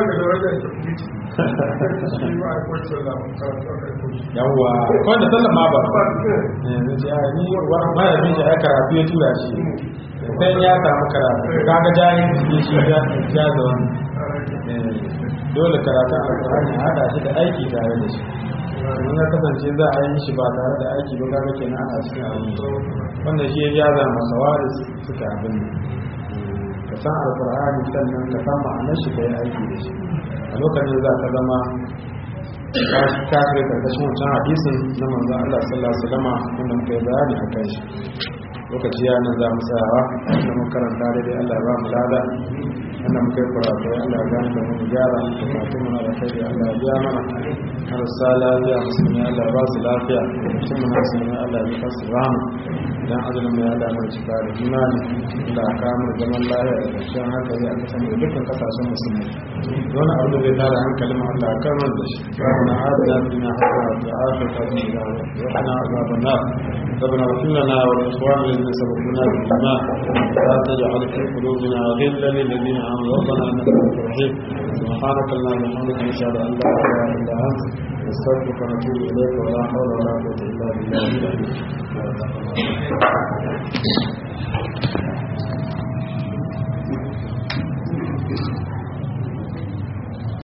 yawwa wanda sallah ma ba yanzu ce a ni ma ya bin shi a karatu ya tura shi sai ya samu karatu kaga jayin shi shi ya ja da wani dole karatun alkur'ani a hada shi da aiki tare da shi in ya kasance za a yi shi ba tare da aiki ba kaga kenan ana cikin abin wannan shi ya jaza masa waris suka abin ka san alkur'ani sannan ka san ma'anar shi ka yi aiki da shi a lokacin za ka zama kafin karkashin wancan hadisin na manzo Allah sallallahu alaihi wasallam wanda muka yi bayani a kan shi lokaci ya nan za mu tsayawa da mun karanta daidai Allah ba mu lada wannan muka yi kurakurai Allah ya gani da mu gyara da kafin muna da kai Allah ya biya mana marasa lafiya musulmi Allah ba su lafiya mutum muna musulmi Allah ya kasu rahama idan azumin mai Allah mai cika da imani da aka mu zaman lafiya da kwanciyar hankali a kasan da dukkan kasashen musulmi wani abu da zai tara hankalin mu Allah ya kamar da shi ربنا آتنا في الدنيا حسنة وفي الآخرة حسنة وقنا عذاب النار ربنا اغفر لنا ولإخواننا الذين سبقونا بالإيمان لا تجعل في قلوبنا غلا للذين آمنوا ربنا إنك رؤوف رحيم سبحانك اللهم وبحمدك نشهد أن لا إله إلا أنت نستغفرك ونتوب إليك ولا حول ولا قوة إلا بالله